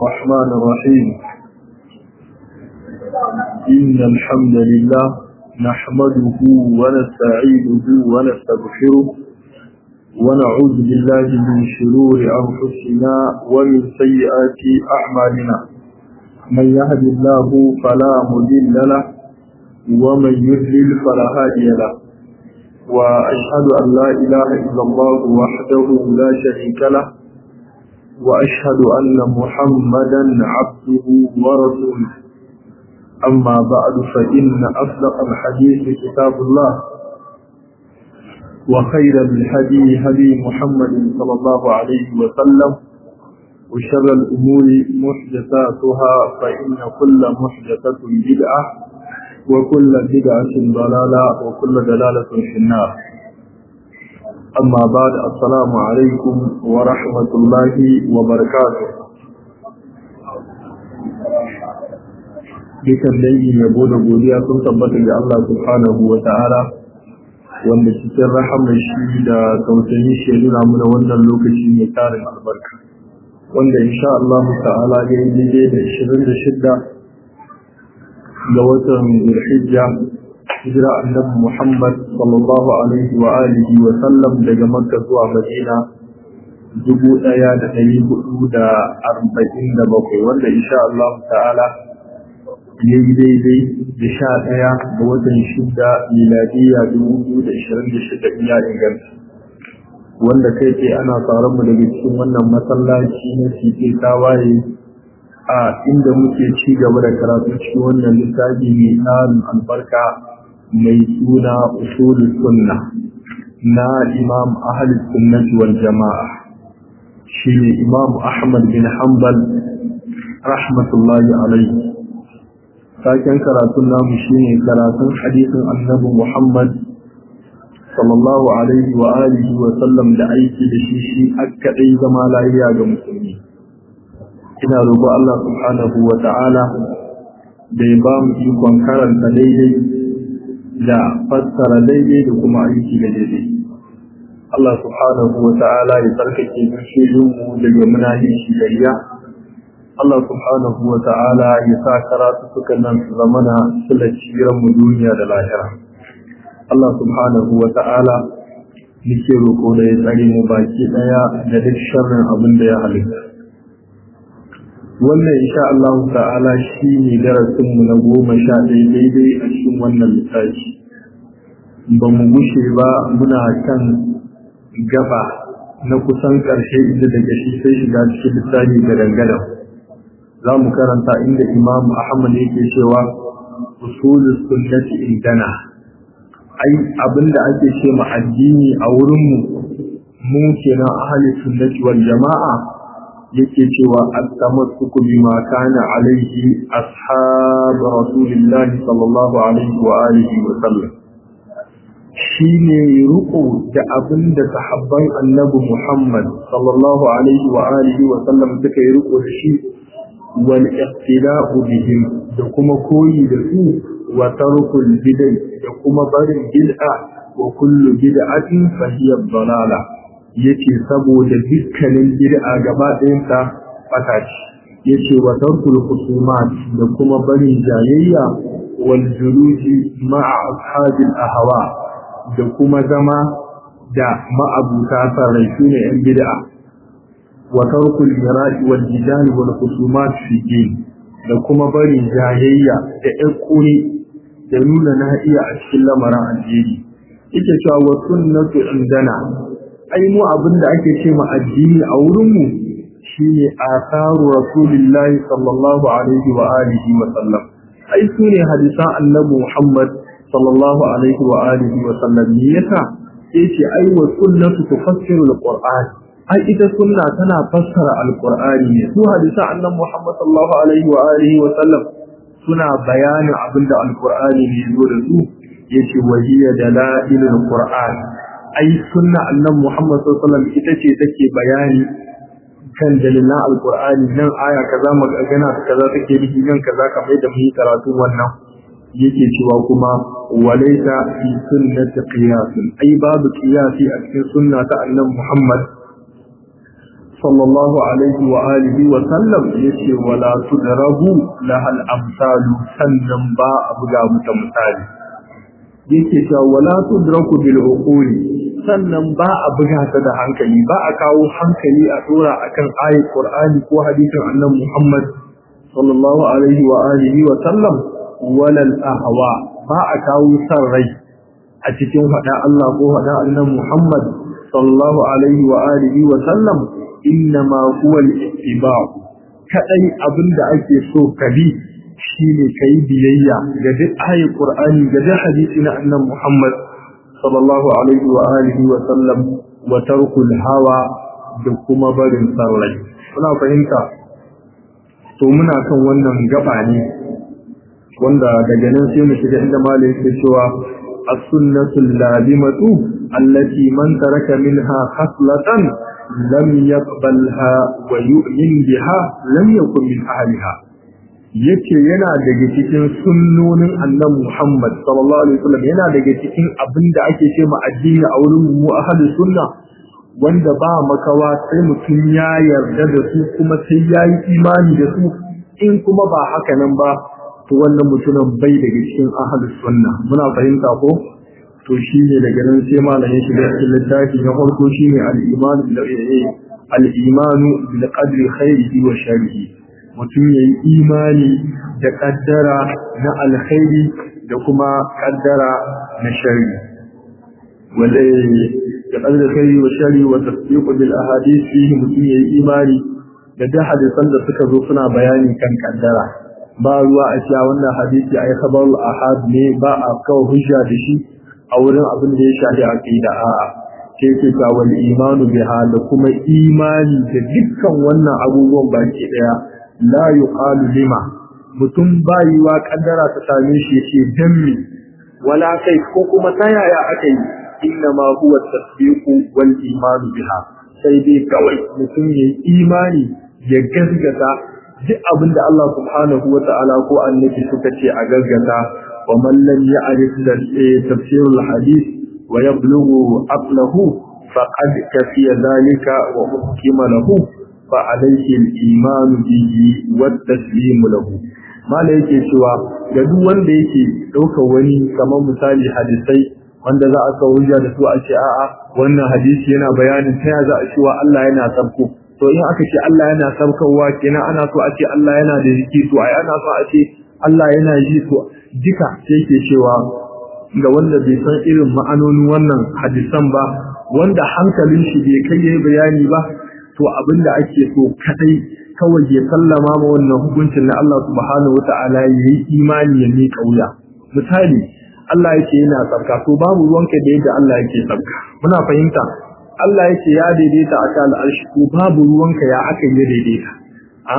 الرحمن الرحيم إن الحمد لله نحمده ونستعينه ونستغفره ونعوذ بالله من شرور أنفسنا ومن سيئات أعمالنا من يهد الله فلا مضل له ومن يضلل فلا هادي له وأشهد أن لا إله إلا الله وحده لا شريك له وأشهد أن محمدا عبده ورسوله أما بعد فإن أصدق الحديث كتاب الله وخير الهدي هدي محمد صلى الله عليه وسلم وشر الأمور محدثاتها فإن كل محدثة بدعة وكل بدعة ضلالة وكل دلالة في النار أما بعد السلام عليكم ورحمة الله وبركاته dukan dangi yabo da godiya sun tabbata ga Allah subhanahu wa ta'ala wanda cikin rahamar shi da tausayin shi nuna muna wannan lokaci mai tarin albarka wanda insha Allah ta'ala ya yi daidai da 26 ga watan Zulhijja hijira annabi Muhammad sallallahu alaihi wa alihi wa sallam daga Makka zuwa Madina dubu ɗaya da ɗari hudu da arba'in da bakwai wanda insha Allah ta'ala ya yi daidai da sha ɗaya ga watan shida miladiya dubu biyu da ishirin da shida iya inganta wanda kai ce ana tsaron mu daga cikin wannan masallaci na tike tawaye a inda muke ci gaba da karatu cikin wannan littafi mai tsarin albarka mai suna usulul sunna na imam ahli sunnati wal jama'a shi ne imam ahmad bin hanbal rahmatullahi alaihi taken karatun namu shine karatun hadisin annabi muhammad sallallahu alaihi wa alihi wa sallam da aiki da shi shi akkaɗai zama lafiya ga musulmi ina roƙo Allah subhanahu wa ta'ala da ya ba mu ikon karanta daidai da fassara daidai da kuma aiki da daidai. Allah subhanahu wa ta'ala ya tsarkake mu daga munahishi da riya. Allah subhanahu wa ta'ala ya sa karatu suka nan su zamana sulaciran mu duniya da lahira. Allah subhanahu wa ta'ala nake roƙo da ya tsare mu baki ɗaya da duk sharrin abin da ya halitta. wannan insha Allah ta'ala shi ne darasinmu na goma sha ɗaya daidai a cikin wannan littafi ba mu gushe ba muna kan gaba na kusan ƙarshe inda daga shi sai shiga cikin littafi ga dangana za mu karanta inda imam ahmad yake cewa usulus sunnati indana ai abinda ake ce ma addini a wurinmu mu kenan ahli sunnati wal jama'a yake cewa at-tamassuku bima kana alaihi ashab rasulillahi sallallahu alaihi wa alihi wa sallam shine ruku da abin da sahabban annabi Muhammad sallallahu alaihi wa alihi wa sallam suka yi ruku da shi wal iqtida'u bihim da kuma koyi da su wa tarkul bid'ah da kuma barin bid'a wa kullu bid'atin fa hiya dalalah yace saboda dukkanin bid'a gaba ɗayansa fata ce yace wa tarkul khusumat da kuma barin jayayya wal julusi ma'a ashabil ahwa da kuma zama da ma'abuta sarai sune yan bid'a wa tarkul mira'i wal jidal wal khusumat fi din da kuma barin jayayya da ƴan da nuna na iya a cikin lamarin addini yake cewa wa sunnatu indana ai mu abin da ake ce ma addini a wurinmu shine asaru rasulillahi sallallahu alaihi wa alihi wa sallam ai su ne hadisan annabi Muhammad sallallahu alaihi wa alihi wa sallam ne yasa yace ai wa sunnatu tufassiru alquran ai ita sunna tana fassara alqur'ani ne su hadisan annabi Muhammad sallallahu alaihi wa alihi wa sallam suna bayanin abinda alqur'ani ne zo da su yace wahiya dalailul qur'an ai sunna annan Muhammad sallallahu alaihi ita ce take bayani kan dalilan alqur'ani nan aya kaza magana kaza take nufi nan kaza kamar da mun karatu wannan yake cewa kuma walaita fi sunnati qiyas ai babu qiyasi a cikin sunna ta annan Muhammad sallallahu alaihi wa alihi wa sallam yace wala tudrabu lahal amsalu sannan ba a buga mata misali yake cewa wala tudraku bil uquli sannan ba a buga ta da hankali ba a kawo hankali a dora akan ayat qur'ani ko hadisin annabi Muhammad sallallahu alaihi wa alihi wa sallam wala al ahwa ba a kawo san rai a cikin hada Allah ko hada annabi Muhammad sallallahu alaihi wa alihi wa sallam innama huwa al-ittiba kadai abinda ake so kabi shine kai biyayya ga duk ayatul qur'ani ga duk hadisi na annabi Muhammad sallallahu alaihi wa alihi wa sallam wa tarkul hawa da kuma barin sarrai kuna fahimta to muna kan wannan gaba ne wanda daga nan sai mu shiga inda malai yake cewa as-sunnatul lazimatu allati man taraka minha khaslatan lam yaqbalha wa yu'min biha lam yakun min ahliha yace yana daga cikin sunnonin annabi Muhammad sallallahu alaihi wasallam yana daga cikin abinda ake ce ma addini a wurin mu ahlus sunna wanda ba makawa sai mutum ya yarda da su kuma sai ya yi imani da su in kuma ba haka nan ba to wannan mutumin bai daga cikin ahlus sunna muna fahimta ko to shine daga nan sai malamin shi da cikin littafi na farko shine al-iman bil al-imanu bil qadri khairihi wa sharrihi mutum ya yi imani da kaddara na alkhairi da kuma kaddara na shari wanda da kaddara khairi wa shari wa tasdiqu bil ahadith fihi mutum ya yi imani da da hadisan da suka zo suna bayani kan kaddara ba ruwa a cewa wannan hadisi ai khabarul ahad ne ba a kawo hujja da shi a wurin abin da ya shafi aqida a'a sai ke ga wal imanu biha da kuma imani da dukkan wannan abubuwan baki daya la yuqalu lima mutum bayiwa kaddara ta same shi yace dan mi wala kai ko kuma ta yaya aka yi inna ma huwa tasdiqu wal iman biha sai dai kawai mutum ya imani ya gaskata duk abinda Allah subhanahu wa ta'ala ko annabi suka ce a gaskata wa man lam ya'rif tafsir al hadith wa yablughu aqlahu faqad kafiya dhalika wa hukima lahu فعليه الإيمان به والتسليم له ما yake cewa ga duk wanda yake ɗaukar wani kamar misali hadisai wanda za a kawo hujja da su a ce a'a wannan hadisi yana bayanin ta za a cewa Allah yana sabko to in aka ce Allah yana sabkowa kenan ana so a ce Allah yana da jiki to ai ana so a ce Allah yana ji to duka sai ke cewa ga wanda bai san irin ma'anonin wannan hadisan ba wanda hankalin shi bai kai yayi bayani ba to abinda ake so kadai kawai ya sallama ma wannan hukuncin na Allah subhanahu wata'ala yayi imani ya ne kauya misali Allah yake yana sabka to babu ruwanka da yadda Allah yake sabka muna fahimta Allah yake ya daidaita a kan al'arshi to babu ruwanka ya aka yi daidaita a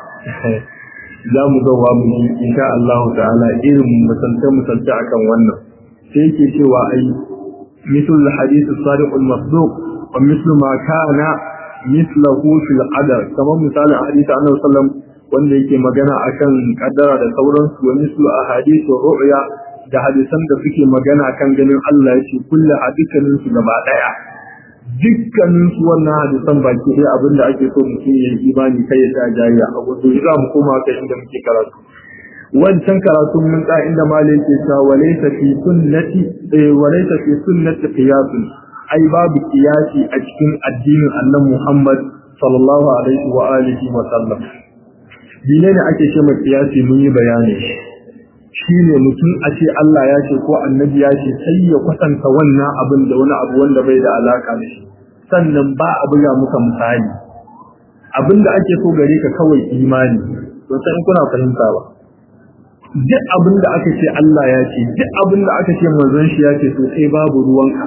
za mu ga wa mu insha Allah ta'ala irin misalta misalta akan wannan sai yake cewa ai misal hadith as-sadiq al-masduq wa mislu ma kana mislahu fil qadar kamar misalin hadisi annabi sallam wanda yake magana akan kaddara da sauransu wa mislu ahadithu ru'ya da hadisan da suke magana kan ganin Allah yace kullu hadithanin su gaba daya dukkanin su wannan hadisan baki dai abinda ake so mutum ya yi imani kai ya jariya a wato za mu koma kai inda muke karatu wancan karatun mun tsaya inda malai yake cewa walaysa fi sunnati walaysa fi sunnati qiyasun ai babu kiyasi a cikin addinin annan Muhammad sallallahu alaihi wa alihi wa sallam dine ne ake ce mai kiyasi mun yi bayani shine mutum a ce Allah ya ce ko annabi ya ce sai ya kwatanta wannan abin da wani abu wanda bai da alaka da shi sannan ba a buga muka misali abin da ake so gare ka kawai imani don sai kuna fahimta ba duk abin da aka ce Allah ya ce duk abin da aka ce manzon shi ya ce to sai babu ruwanka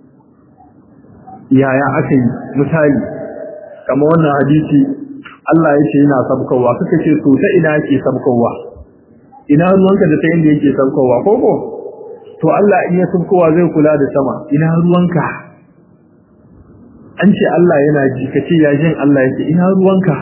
yaya aka yi misali kama wannan hadisi Allah ya ce yana sabkowa kaka ce to ta ina yake sabkowa ina ruwanka da ta inda yake sabkowa ko ko to Allah in ya sabkowa zai kula da sama ina ruwanka an ce Allah yana ji kace ya jin Allah yake ina ruwanka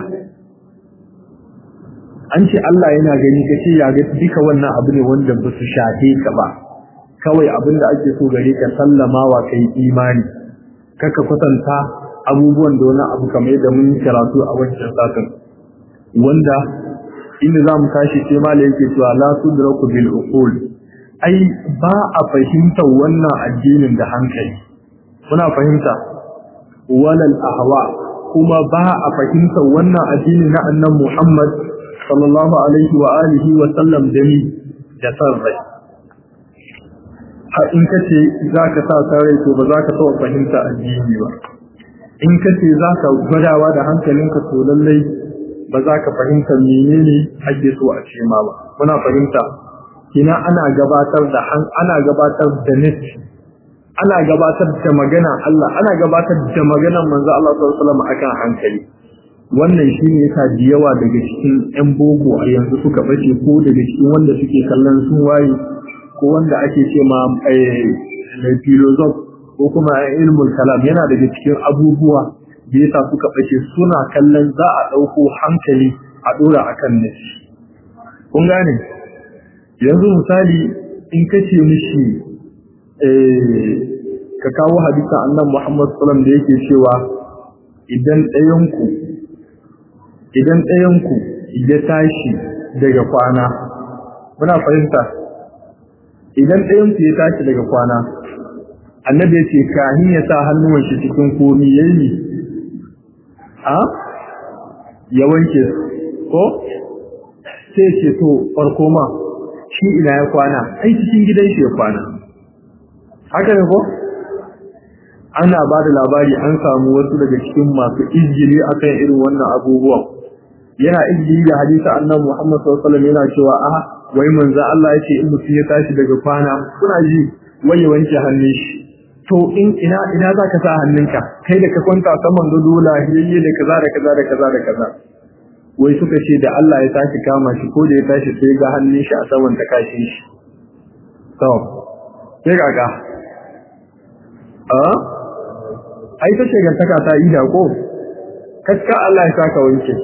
an ce Allah yana gani kace ya ga duka wannan abu ne wanda ba su shafe ka ba kawai abin da ake so gare ka sallama wa kai imani kaka kwatanta abubuwan da wani abu kamar yadda mun yi karatu a wancan satin wanda inda za mu tashi sai mala yake cewa la tudraku bil uqul ai ba a fahimtar wannan addinin da hankali kuna fahimta walal ahwa kuma ba a fahimtar wannan addini na annan Muhammad sallallahu alaihi wa alihi wa sallam da ni da san rai har in kace za ka sa san rai to ba za ka taɓa fahimta addini ba in kace za ka gwadawa da hankalinka to lallai ba za ka fahimta menene ake so a ce ma ba muna fahimta kina ana gabatar da ana gabatar da nasi ana gabatar da magana Allah ana gabatar da maganar manzo Allah sallallahu alaihi wasallam akan hankali wannan shine yasa da yawa daga cikin ƴan boko a yanzu suka bace ko daga cikin wanda suke kallon sun waye ko wanda ake ce ma eh philosoph ko kuma ilmul kalam yana daga cikin abubuwa da yasa suka bace suna kallon za a dauko hankali a dora akan nasi kun gane yanzu misali in kace mishi ka kawo hadisa annan Muhammad sallam da yake cewa idan ɗayanku idan ɗayanku ya tashi daga kwana muna fahimta idan ɗayanku ya tashi daga kwana annabi ya ce kahin ya sa hannuwan shi cikin komi yayi a ya wanke ko sai ce to farko ma shi ina ya kwana ai cikin gidan shi ya kwana haka ne ko ana ba da labari an samu wasu daga cikin masu izgili akan irin wannan abubuwan yana izgili da hadisi annabi Muhammad sallallahu alaihi wasallam yana cewa a wai manzo Allah yake in mutum ya tashi daga kwana kuna ji wai ya wanke hannun shi to in ina ina zaka sa hannunka kai da ka kwanta saman gado lahiyayye da kaza da kaza da kaza da kaza wai suka ce da Allah ya tashi kama shi ko da ya tashi sai ga hannun shi a saman ta kashin shi to sai ga a ai ta ce gantaka ta ida ko kaska Allah ya saka wanke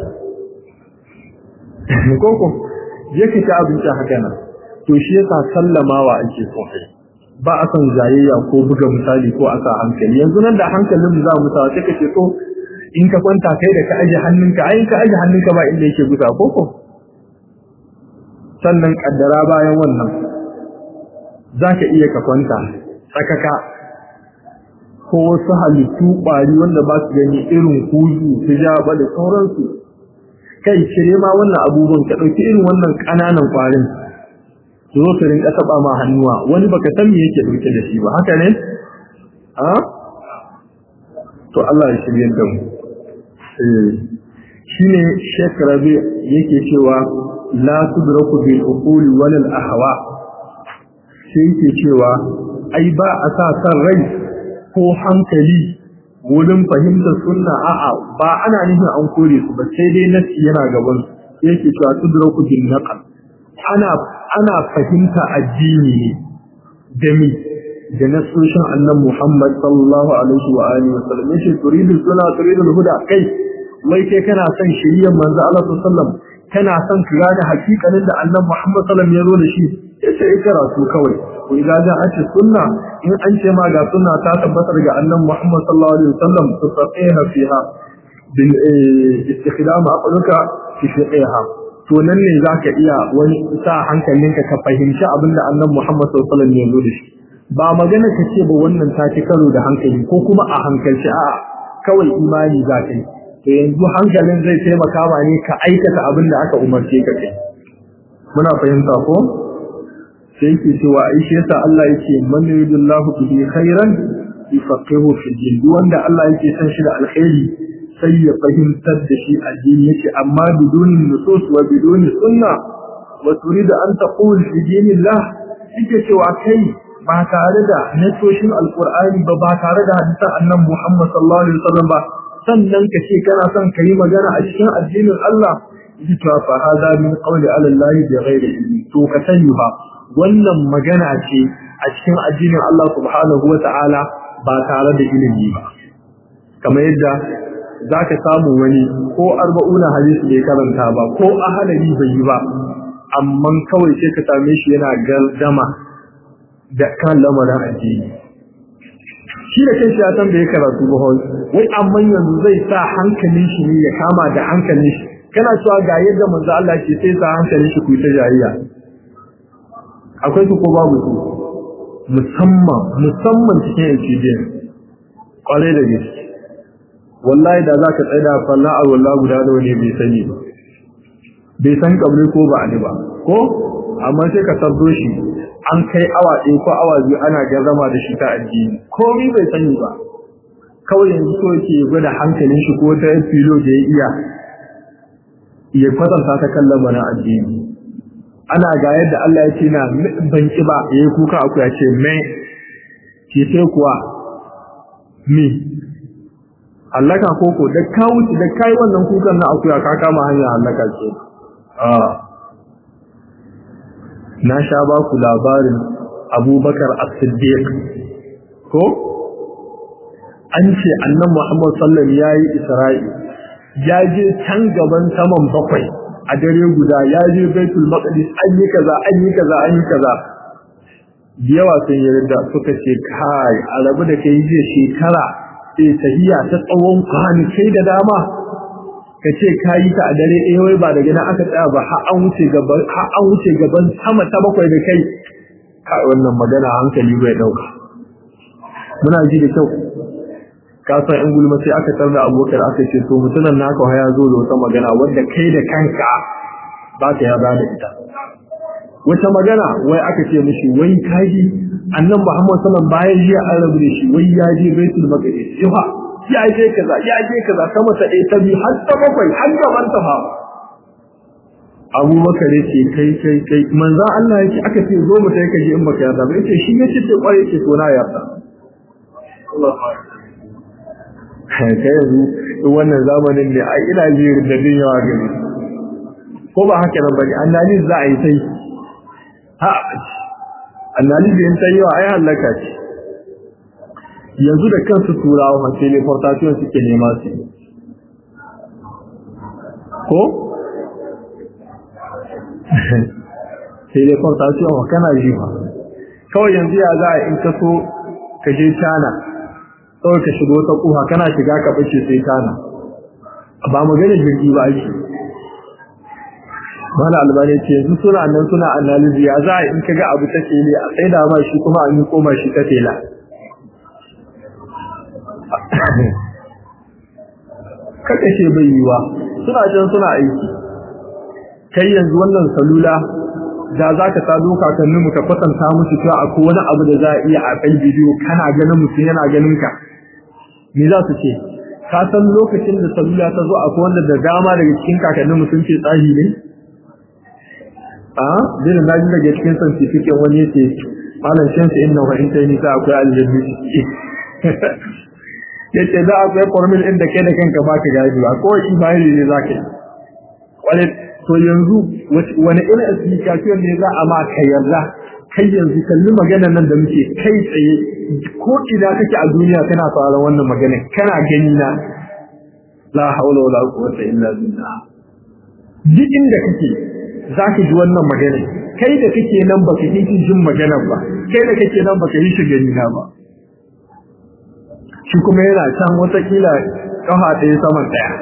koko je ki ta abinci haka nan to shi yasa sallamawa ake so kai ba a son zayayya ko buga misali ko a sa hankali yanzu nan da hankalin za mu sa sai kace to in ka kwanta kai da ka aje hannunka ai ka aje hannunka ba inda yake gusa koko sannan kaddara bayan wannan zaka iya ka kwanta tsakaka ko wasu halittu ƙwari wanda ba su gani irin kuzu su jaba da sauransu kai cire ma wannan abubuwan ka ɗauki irin wannan ƙananan ƙwarin su zo su rinka taɓa ma hannuwa wani baka san me yake ɗauke da shi ba haka ne a to Allah ya shirye da mu shine Sheikh Rabi yake cewa la tudraku bil uquli wal ahwa sai yake cewa ai ba a sa san rai ko hankali wurin fahimtar sunna a'a ba ana nufin an kore su ba sai dai nasi yana gaban su yake cewa tudraku bin naqal ana ana fahimta addini ne da mi da nasoshin annan Muhammad sallallahu alaihi wa alihi wa sallam yace turidu sunna turidu huda kai wai kai kana son shiriyar manzo Allah sallallahu alaihi wa sallam kana son ka gane hakikanin da annan Muhammad sallallahu alaihi wa sallam ya zo da shi yace ikra su kawai ko idan za a ce sunna in an ce ma ga sunna ta tabbatar ga annan Muhammad sallallahu alaihi wasallam to faqiha fiha bil istikhdam aqluka fi fiqiha to nan ne zaka iya wani sa hankalinka ka fahimci abinda annan Muhammad sallallahu alaihi wasallam ya zo da shi ba magana ka ce ba wannan ta ci karo da hankali ko kuma a hankalci a kawai imani za ka yi to yanzu hankalin zai taimaka ma ne ka aikata abin da aka umarce ka kai muna fahimta ko sai yake cewa ai shi yasa Allah yake man yuridullahu bihi khairan yufaqihu fi din wanda Allah yake san shi da alkhairi sai ya fahimtar da shi addini yake amma biduni nusus wa biduni sunna wa turida an taqul fi dinillah yake cewa kai ba tare da nasoshin alqur'ani ba ba tare da hadisan annabi Muhammad sallallahu alaihi wasallam ba sannan ka ce kana son ka yi magana a cikin addinin Allah yake cewa fa hada min qawli ala Allah bi ghairi ilmi to ka sani ba wannan magana ce a cikin addinin Allah subhanahu wa ta'ala ba tare da ilimi ba kamar yadda za ka samu wani ko arba'una hadisi bai karanta ba ko ahalari bai yi ba amma kawai sai ka same shi yana gardama da kan lamarin addini shi da kanshi ya tambaye karatu ba wai amma yanzu zai sa hankalin shi ne ya kama da hankalin shi kana cewa ga yadda manzo Allah ke sai sa hankalin shi ku ta jariya akwai su ko babu su musamman musamman cikin experience kwarai da gaske wallahi da zaka tsaya da falla a wallahi guda da wani bai sani ba bai san kabri ko ba ani ba ko amma sai ka sabdo shi an kai awa ɗaya ko awa biyu ana gazama da shi ta addini komai bai sani ba kawai yanzu so yake gwada hankalin shi ko ta filo da ya iya ya kwatanta ta kallon mana addini ana ga yadda Allah ya ce na ban ki ba yayi kuka aku ya ce me ke sai kuwa me hallaka koko da ka wuce da kai wannan kukan na akuya ka kama hanya hallaka ce a na sha ba ku labarin Abubakar As-Siddiq ko an ce annan Muhammad sallallahu alaihi wasallam yayi Isra'i ya je can gaban saman bakwai a dare guda ya je baitul maqdis an yi kaza an yi kaza an yi kaza yawa sun yarda suka ce kai a rabu da kai je shekara sai tahiya ta tsawon kai da dama ka ce ka yi ta a dare ɗaya wai ba daga nan aka tsaya ba har an wuce gaban har an wuce gaban sama ta bakwai da kai kai wannan magana hankali bai dauka muna ji da kyau ka san in gulma sai aka tarda abokar aka ce to mutunan naka ya zo da wata magana wanda kai da kanka ba ta ya da ita wata magana wai aka ce mishi wai kaji annan Muhammad sallallahu bayan jiya an rabu da shi wai ya je Baitul Maqdis yawa ya je kaza ya je kaza sama ta ɗaya ta biyu har ta bakwai har gaban ta fa Abubakar yace kai kai kai manzo Allah yake aka ce zo mu tai kaje in baka yarda ba yace shi yace ce kware yace to na yarda Allah kai yanzu wannan zamanin ne ai ina jirin da din yawa gani ko ba haka nan bane annalis za a yi sai ha annalis yin sai yawa ai halaka ce yanzu da kansu turawa ma teleportation suke nema su ko teleportation wa kana ji ba kawai yanzu ya za a in ka so ka je China kawai ka shigo ta kuha kana shiga ka bace sai kana ba magana jirgi ba ake mana albani ce yanzu suna nan suna analizi ya za a in kaga abu ta tele a sai da ma shi kuma an yi koma shi ta tela kaka ce bai yiwa suna can suna aiki kai yanzu wannan salula da za ka sa doka kan mu ka kwatanta musu cewa akwai wani abu da za a iya a kai bidiyo kana ganin mutum yana ganin ka me za su ce ka san lokacin da salula ta zo akwai wanda da dama daga cikin kakannin mutum ce tsahi ne a dinin naji daga cikin santifikin wani yace malam shamsu inna wa inta ni ta akwai aljanni yace da akwai formula inda kai da kanka baka gadi ba ko imani ne zaka yi wale to yanzu wani irin application ne za a ma ka yarda kai yanzu kalli magana nan da muke kai tsaye ko ina kake a duniya kana sauraron wannan magana kana gani na la haula wala quwwata illa billah duk inda kake zaka ji wannan magana kai da kake nan baka yi jin magana ba kai da kake nan baka yi shi gani na ba shi kuma yana can wata kila kafa ɗaya saman ɗaya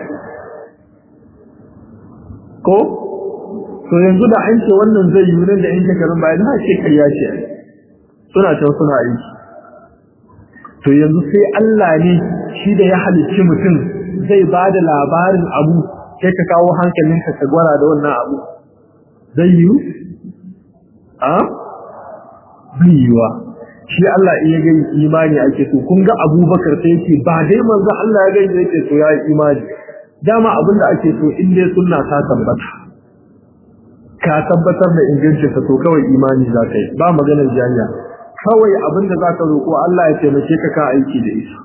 ko to yanzu da an ce wannan zai yi nan da in shekarun bayan na ce kai ya ce suna can suna aiki to yanzu sai Allah ne shi da ya halicci mutum zai ba da labarin abu sai ka kawo hankalinka ka gwara da wannan abu zai yi a bai yiwa shi Allah in ya gani imani ake so kun ga Abubakar sai yake ba dai manzo Allah ya gani yake so ya yi imani dama abinda ake so in dai sunna ta tabbata ka tabbatar da ingancin ka to kawai imani za ka yi ba maganar jami'a kawai abinda za ka roƙo Allah ya taimake ka ka aiki da isa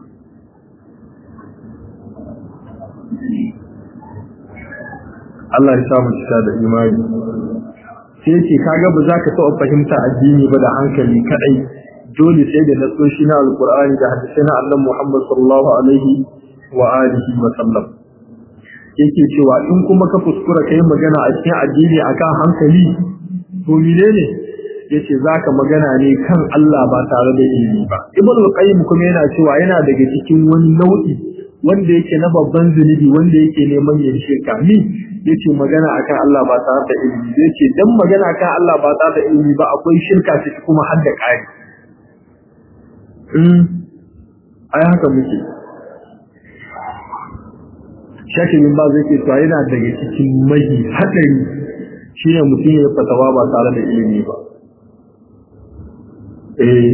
Allah ya samu cika da imani sai ce kaga ba za ka taɓa fahimta addini ba da hankali kadai dole sai da nasoshi na alkur'ani da hadisi na annabi Muhammad sallallahu alaihi wa alihi wa sallam yake cewa in kuma ka fuskura kai magana a cikin addini akan hankali to menene yace zaka magana ne kan Allah ba tare da ilimi ba ibn al-qayyim kuma yana cewa yana daga cikin wani nau'i wanda yake na babban zunubi wanda yake neman yin shirka ni yace magana akan Allah ba tare da ilimi yace dan magana akan Allah ba tare da ilimi ba akwai shirka ciki kuma har da kai mm ai haka muke shakimin ba zai ce to yana daga cikin mahi hadari shine mutum ya fatawa ba tare da ilimi ba eh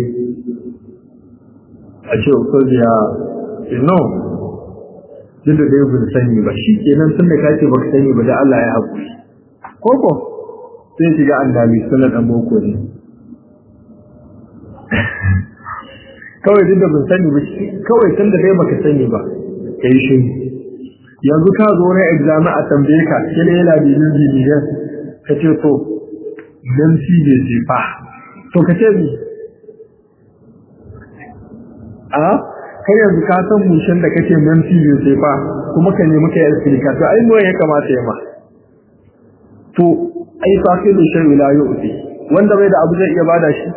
a ce ko ya no duk da dai bin sani ba shi kenan tun da ka ce baka sani ba da Allah ya haƙuri koko sai shiga andami sunan dan boko ne kawai duk da bin sani ba kawai tun da dai baka sani ba kai shi yanzu ka zo na exam a tambaye ka kile yana da yin biliyan ka ce to dan shi ne jefa to ka ce ni a kai yanzu ka san mushin da kake nan fiye sai fa kuma ka nemi kai alfilika to ai ya kamata ya ma to ai faqidu shay la yu'ti wanda bai da abu zai iya bada shi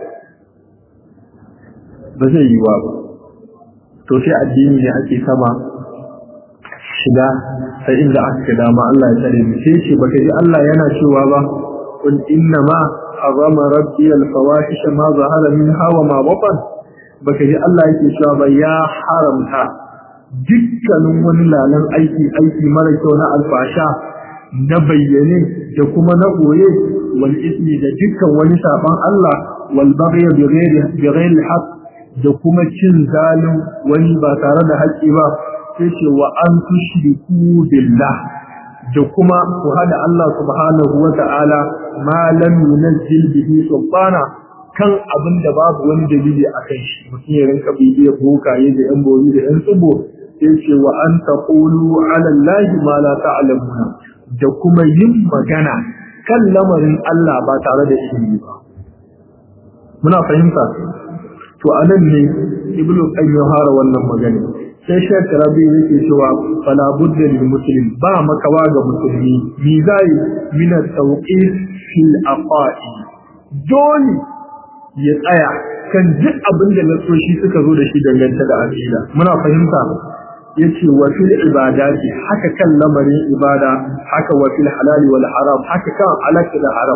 ba zai yi wa ba to sai addini ne ake sama shiga sai inda aka dama Allah ya tsare mu sai ce baka ji Allah yana cewa ba qul inna ma harama rabbi al-fawahisha ma zahara minha wa ma batan baka ji Allah yake cewa ba ya haramta dukkanin wani lalan aiki aiki mara kyau na alfasha na bayyane da kuma na goye wal ismi da dukkan wani saban Allah wal baghy bi ghairi bi ghairi haqq da kuma cin zalim wani ba tare da haƙƙi ba sai ce wa an tushriku billah da kuma ku hada Allah subhanahu wa ta'ala ma lam yunzil bihi sultana kan abin da babu wani dalili a kan shi mutum ya rinka bibiyar bokaye da yan bori da yan tsubo sai ce wa an taqulu ala allahi ma la ta'lamuna da kuma yin magana kan lamarin Allah ba tare da ilimi ba muna fahimta to anan ne ibnu qayyim ya fara wannan magana sai shek rabi yake cewa fala budda lil muslim ba makawa ga musulmi mi zai min at-tawqif fil aqaid dole ya tsaya kan duk abin da nasoshi suka zo da shi dangance da aqida muna fahimta yace wa fil ibadati haka kan lamarin ibada haka wa fil halali wal haram haka kan halal da haram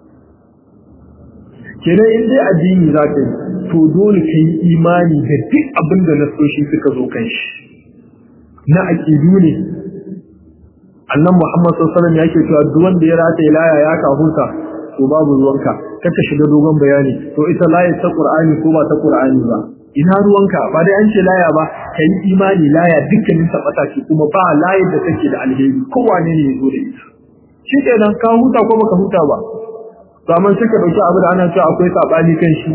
kenan in dai addini zaka yi to dole kai imani da duk abin da nasoshi suka zo kan shi na aqidu ne annan Muhammad sallallahu alaihi wasallam yake cewa duk wanda ya rataye laya ya kahuta to babu ruwanka kaka shiga dogon bayani to ita laya ta Qur'ani ko ba ta Qur'ani ba ina ruwanka ba dai an ce laya ba kai imani laya dukkanin ta bata ce kuma ba laya da take da alheri kowane ne yazo da ita shi kenan ka huta ko baka huta ba to amma suka dauki abu da ana cewa akwai sabani kan shi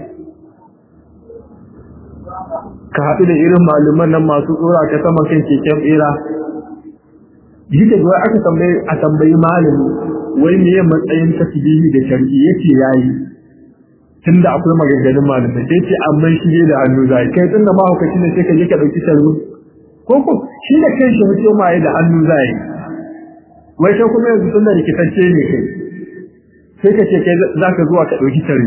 ka haɗu da irin malaman nan masu tsora ka sama kan keken bera yi da zuwa aka tambayi a tambayi malami wai me ya matsayin tasbihi da shar'i yace yayi tunda akwai maganganun malamai sai ce amma shi ne da hannu zai kai tunda ma hukaci ne sai ka je ka dauki sharru ko ko shi da kai shi mutum ma da hannu zai wai sai kuma yanzu tunda rikitacce ne kai sai ka ce kai zaka zuwa ka dauki sharri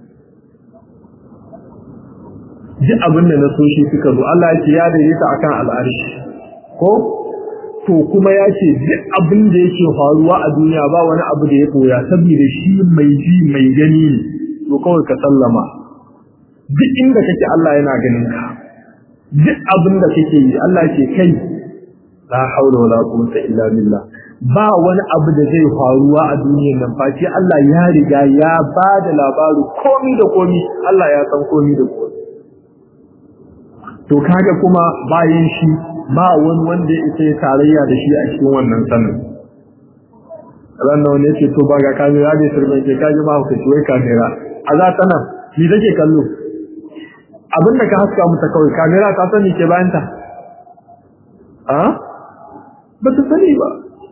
duk abin da na so shi suka zo Allah ya ce ya daidaita akan al'arshi ko to kuma ya ce duk abin da yake faruwa a duniya ba wani abu da ya koya saboda shi mai ji mai gani ne to kawai ka sallama duk inda kake Allah yana ganin ka duk abin da kake yi Allah ce kai la haula wala quwwata illa billah ba wani abu da zai faruwa a duniyar nan face Allah ya riga ya ba da labaru komi da komi Allah ya san komi da komi to kaga kuma bayan shi ba wani wanda ya isa tarayya da shi a cikin wannan sanin ranar wani ce to ba ga kamera ne sirrin ke kaji ma hukaci wai kamera a za ta nan ni take kallo abin da ka haska mata kawai kamera ta sani ke bayan ta a ba ta sani ba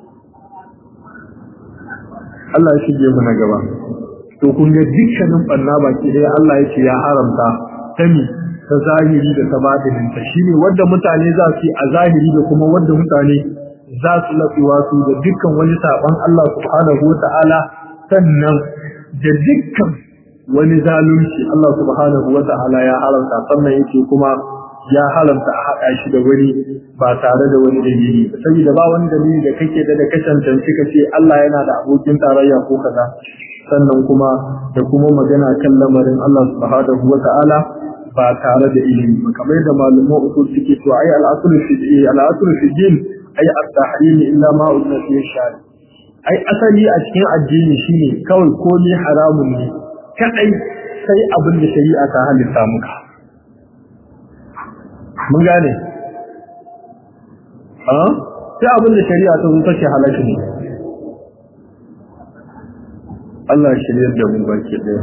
Allah ya shige mu na gaba to kun ga dukkanin banna baki ɗaya Allah ya ce ya haramta tami ta zahiri da ta batinin ta shine wanda mutane za su yi a zahiri da kuma wanda mutane za su lafiwa su da dukkan wani saban Allah subhanahu wa ta'ala sannan da dukkan wani zalunci Allah subhanahu wa ta'ala ya haramta sannan yake kuma ya haramta a haɗa shi da wani ba tare da wani dalili saboda ba wani dalili da kake da da ka cancanci ka ce Allah yana da abokin tarayya ko kaza sannan kuma da kuma magana kan lamarin Allah subhanahu wa ta'ala ba tare da ilimi ba kamar da malaman usul suke to ai al-asl fi al-asl fi din ai at-tahrim illa ma udna fi shari ai asali a cikin addini shine kawai komai haramun ne kadai sai abin da shari'a ta halitta muka mun gane a sai abin da shari'a ta zo take halaka ne Allah ya shirye da mu baki daya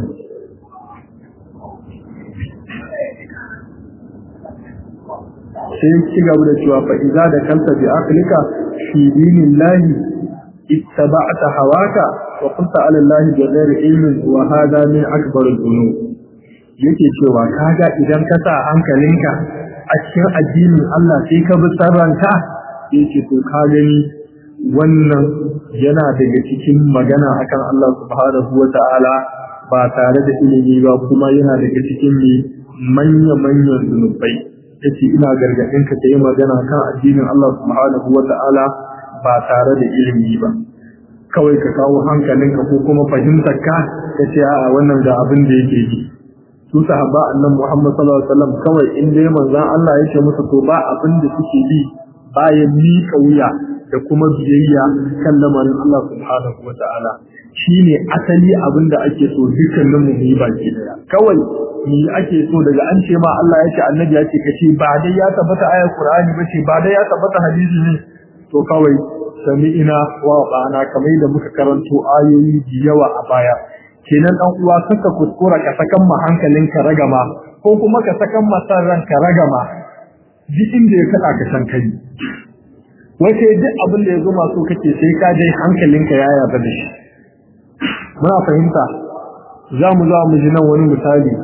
sai ci gaba da cewa fa idza da kanta bi aqlika fi dinillahi ittaba'ta hawaka wa qulta ala allahi bi ghairi ilmin wa hadha min akbar al-dhunub yake cewa kaga idan ka sa hankalinka a cikin addinin Allah sai ka bi sarranka yake to ka gani wannan yana daga cikin magana akan Allah subhanahu wa ta'ala ba tare da ilimi ba kuma yana daga cikin manya-manyan zunubai yace ina gargadin ka yi magana kan addinin Allah subhanahu wata'ala ba tare da ilimi ba kawai ka kawo hankalinka ko kuma fahimtar ka kace a'a wannan ga abin da yake yi su sahaba annabi Muhammad sallallahu alaihi wasallam kawai in dai manzon Allah yake musu to ba abin da suke bi bayan miƙa wuya da kuma biyayya kan lamarin Allah subhanahu wata'ala shine asali abin da ake so dukkanin mu yi baki daya kawai ni ake so daga an ce ma Allah ya ce annabi ya ce kace ba dai ya tabbata ayar Qur'ani ba ce ba dai ya tabbata hadisi ne to kawai sami'ina wa bana kamar da muka karanto ayoyi da yawa a baya kenan dan uwa saka kuskura ka sakan ma hankalinka ragama ko kuma ka sakan ma san ranka ragama duk inda ya kada ka san kai wace duk abin da ya zo masu kake sai ka je hankalinka ya yarda da shi muna fahimta za mu za mu ji nan wani misali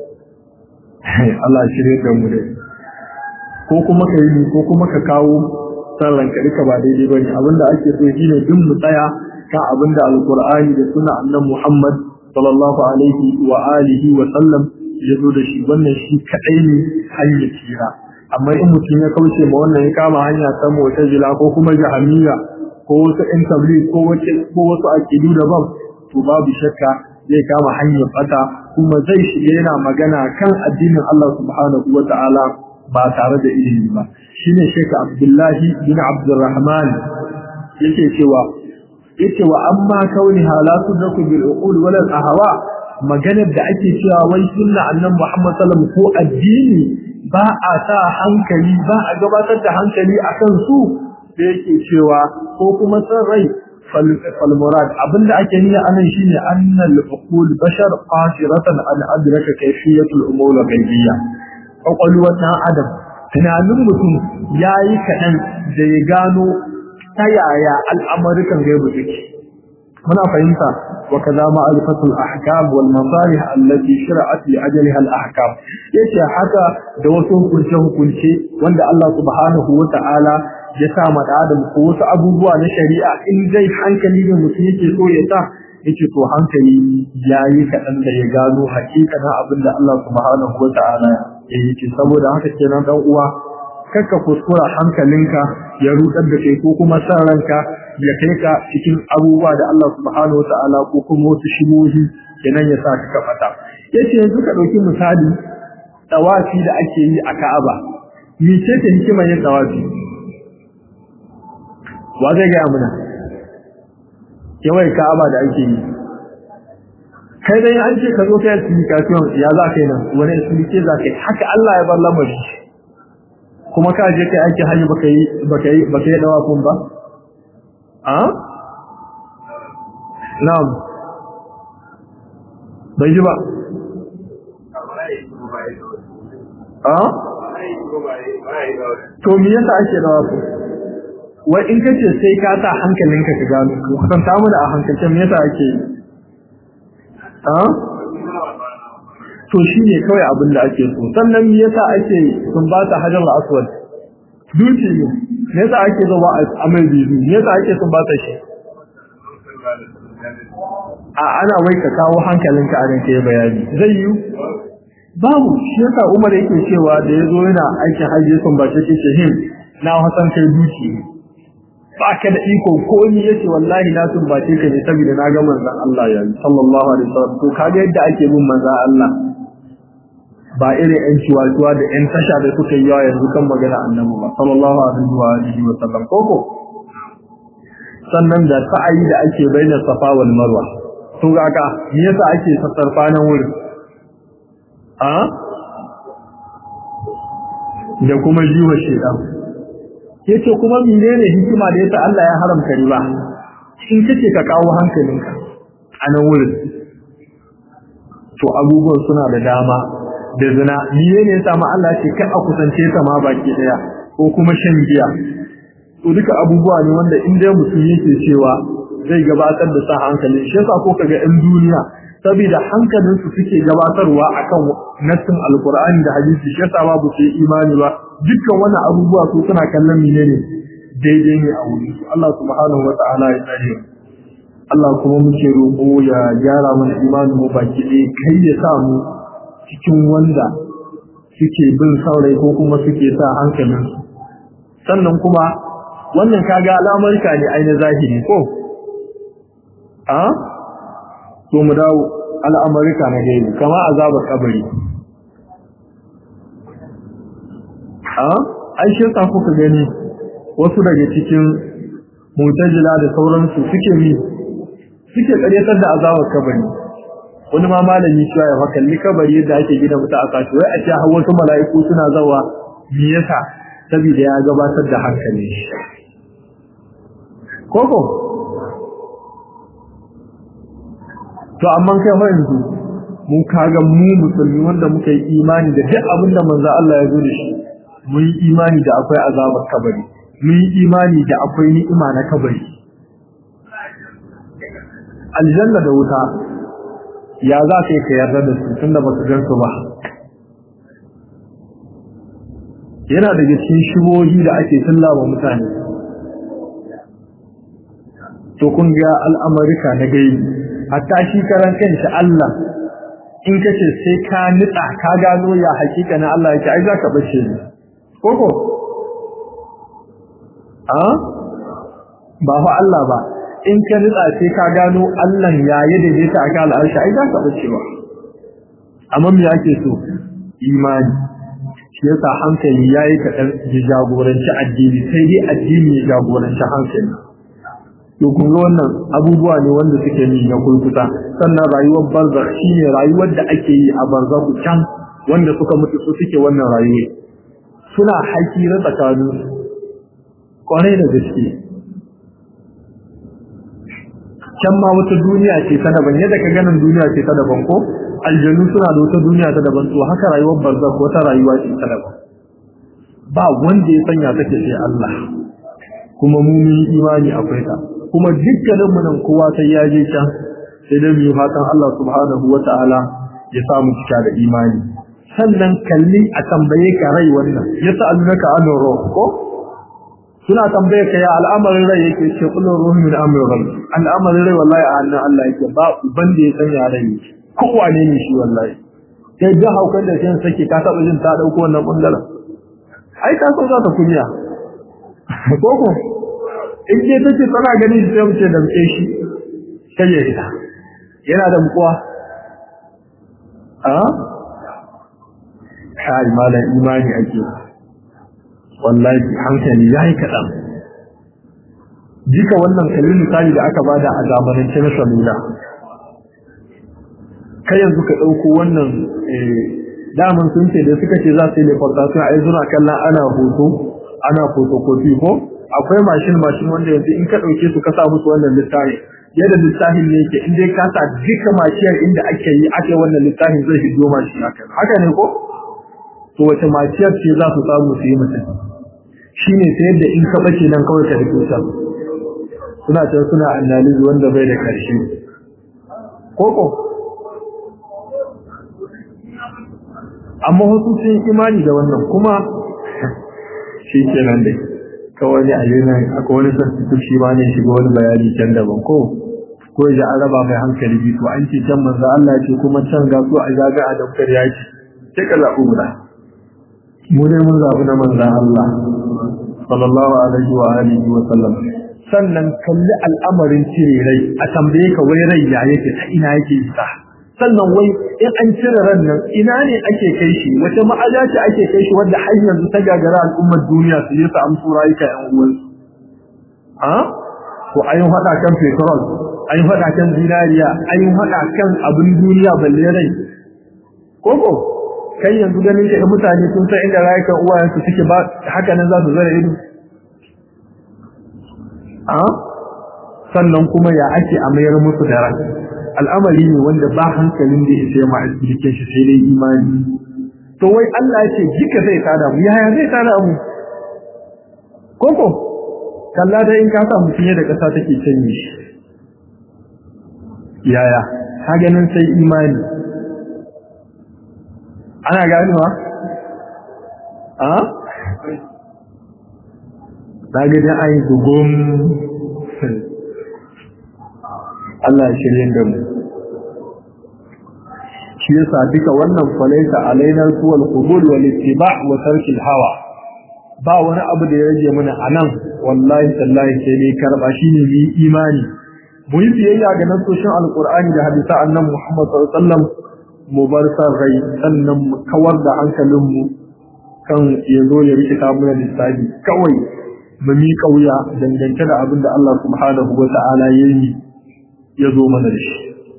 Allah shirye da mu dai ko kuma ka yi ko kuma ka kawo sallan ka duka ba daidai bane abinda ake so shine din mu tsaya kan abinda alqur'ani da sunna annabi Muhammad sallallahu alaihi wa alihi wa sallam ya zo da shi wannan shi kadai ne hanyar tsira amma in mutum ya kauce ma wannan ya kama hanya ta mu'tazila ko kuma jahamiya ko wasu ɗan tabligh ko wace ko wasu aqidu daban to babu shakka zai kama hanyar fata kuma zai shige yana magana kan addinin Allah subhanahu wa ta'ala ba tare da ilimi ba shine Sheikh Abdullahi bin Abdurrahman yake cewa yake wa amma kauni halatu daku bil uqul wal ahwa maganar da ake cewa wai sunna annabi Muhammad sallallahu alaihi wasallam ko addini ba a sa hankali ba a gabatar da hankali akan su da yake cewa ko kuma san rai فالمراد abinda ake nuna anan shine annal uqul bashar qasiratan an adraka kayfiyat al-umur al-ghaybiyya kwakwalwar dan adam tunanin mutum yayi kadan da ya gano ta yaya al'amarikan gaibu suke muna fahimta wa kaza ma'rifatul ahkam wal masalih allati shar'at li ajliha al-ahkam yace haka da wasu hukunce hukunce wanda Allah subhanahu wa ta'ala ya sa ma adam ko wasu abubuwa na shari'a in dai hankali ne mutum yake so ya sa yake to hankali yayi kaɗan da ya gano hakikanin abin da Allah subhanahu wa ta'ala ya yi saboda haka kenan dan uwa kakka kuskura hankalinka ya rudar da kai ko kuma san ranka ya kai ka cikin abubuwa da Allah subhanahu wa ta'ala ko kuma wasu shibohi kenan ya sa ka kafata yace yanzu ka dauki misali tawafi da ake yi a Ka'aba mece ce hikimar yin tawafi wa zai gaya muna yawai ka'aba da ake yi kai dai an ce ka zo kai explication ya za ka yi nan wani explication za ka yi haka Allah ya bar lamari kuma ka je kai ake hajji baka yi baka yi baka yi dawa kun ba a na'am bai ji ba a to me yasa ake dawa kun wai in kace sai ka sa hankalinka ka gano ko kwanta mu da a hankalce me yasa ake yi a to shine kawai abin da ake so sannan me yasa ake sun ba ta hajar aswad duki ne me yasa ake zo ba a mai bizu me yasa ake sun ba ta shi a ana wai ka kawo hankalinka a nan kai bayani zai yi babu shi yasa Umar yake cewa da yazo yana aikin hajji sun ba ce ce him na hasan kai duki ba ka da iko ko ni yace wallahi na sun bace ka ne saboda na ga manzon Allah ya sallallahu alaihi wasallam to kaga yadda ake bin manzon Allah ba irin yan ciwatuwa da yan tasha da suka yi yawa yanzu kan magana annabi ba sallallahu alaihi wa alihi wa sallam koko sannan da sa'ayi da ake bayyana safa wal marwa to ga ka me yasa ake sassarfa nan wurin a da kuma jiwa shedan yace kuma menene hikima da yasa Allah ya haramta riba in kace ka kawo hankalinka a nan wurin to abubuwan suna da dama da zina menene yasa ma Allah ce kai a kusance ta ma baki daya ko kuma shan giya to duka abubuwa ne wanda in dai mutum yake cewa zai gabatar da sa hankalin shi yasa ko kaga in duniya saboda hankalinsu suke gabatarwa akan nassin alkur'ani da hadisi shi yasa babu sai imani ba dukkan wannan abubuwa su suna kallon menene daidai ne a wuri Allah subhanahu wata'ala ya tsare Allah kuma muke roƙo ya gyara mana imanin mu baki ɗaya kai ya sa mu cikin wanda suke bin saurayi ko kuma suke sa hankalin sannan kuma wannan kaga al'amarka ne ainihin zahiri ko a to mu dawo al'amarika na gaibi kama azabar kabari a ai shi yasa kuka gani wasu daga cikin mutajila da sauransu suke mi suke karyatar da azabar kabari wani ma malami cewa ya fakalli kabari yadda ake gina mutu a kashi wai a ce har wasu mala'iku suna zawa me yasa saboda ya gabatar da hankali koko to amma kai fa yanzu mun kaga mu musulmi wanda muka yi imani da duk abin da manzo Allah ya zo da shi mun yi imani da akwai azabar kabari mun yi imani da akwai ni'ima na kabari aljanna da wuta ya za ka yi ka yarda da su tunda ba su gan su ba yana daga cikin shigohi da ake tallawa mutane to kun ga al'amarika na gaibi hatta shi karan kanshi Allah in kace sai ka nitsa ka gano ya hakika na Allah yake ai zaka bace ni koko a ba fa Allah ba in ka nitsa sai ka gano Allah ya yi da ta aka al'arshi ai zaka bace ba amma me yake so imani shi yasa hankali yayi kadan ya jagoranci addini sai dai addini ya jagoranci hankali to kun ga wannan abubuwa ne wanda suke ni na kurkuta sannan rayuwar barzakh shine rayuwar da ake yi a barzakh can wanda suka mutu su suke wannan rayuwa suna haƙi na tsakanin kwarai da gaske can ma wata duniya ce ta daban yadda ka ganin duniya ce ta daban ko aljanu suna da wata duniya ta daban to haka rayuwar barzakh wata rayuwa ce ta daban ba wanda ya sanya take sai Allah kuma mu mun imani akwai ta kuma dukkanin mu nan kowa sai ya je can sai dai mu fatan Allah subhanahu wata'ala ya samu cika da imani sannan kalli a tambaye ka rai wannan ya sa'alunaka an ruh ko suna tambaye ka ya al'amarin rai yake ce kullu ruhu min amri rabbi al'amarin rai wallahi a hannun Allah yake ba uban da ya sanya rai kowa ne ne shi wallahi sai da haukan da sai sake ka taba jin ta dauko wannan bangaren ai ka so za ta kunya koko in je take tana gani sai mu ce damke shi sai ya ita yana da mukuwa a kai malan imani ake wallahi hankali yayi kadan jika wannan kallon misali da aka bada a zamanin na salula kai yanzu ka dauko wannan daman sun ce da suka ce za su yi lefartation a yanzu na kallon ana hoto ana photocopy ko akwai mashin mashin wanda yanzu in ka dauke su ka sa musu wannan littafi yadda littafin ne yake in dai ka sa duka mashiyar inda ake yi ake wannan littafin zai shigo mashi haka haka ne ko to wace mashiyar ce za su samu su yi mutum shine ta yadda in ka bace nan kawai ka rike ta suna can suna analysis wanda bai da karshe koko amma wasu sun imani da wannan kuma shi kenan dai kawai a yi nan akwai wani sassu shi ma ne shiga wani bayani can daban ko ko ya an raba mai hankali biyu to an ce can manzo Allah ya ce kuma can ga su a gaga a daukar ya ce sai ka zaɓi guda mu dai mun zaɓi na manzo Allah sallallahu alaihi wa alihi wa sallam sannan kalli al'amarin cire rai a tambaye ka wai rai ya yake ta ina yake isa sannan wai in an cire ran nan ina ne ake kai shi wace ma'aja ce ake kai shi wanda har yanzu ta gagara al'ummar duniya su yi su amsu rayuka yan uwansu a to ayin hada kan petrol ayin hada kan zinariya ayin hada kan abin duniya balle rai koko kai yanzu ganin ka mutane sun san inda rayukan uwayensu suke ba haka nan za su zara ido a sannan kuma ya ake a mayar musu da ran al'amari ne wanda ba hankalin da ya ma a cikin shi sai dai imani to wai Allah ya ce jika zai tada mu yaya zai tada mu koko kalla da in ka sa mutum da kasa take canye shi yaya ka ganin sai imani ana ganewa a na ga dai an yi gugum Allah ya shirye da mu shi yasa duka wannan falaita alaina suwal qubul wal ittiba wa tarkil hawa ba wani abu da ya rage mana anan wallahi tallahi sai ne karba shine mu imani mu yi biyayya ga nasoshin alqur'ani da hadisa annabi Muhammad sallallahu alaihi wasallam mu bar san rai sannan mu kawar da hankalin mu kan ya zo ya rikita mana lissafi kawai mu mi kauya dangance da abin da Allah subhanahu wa ta'ala ya yi ya zo mana da shi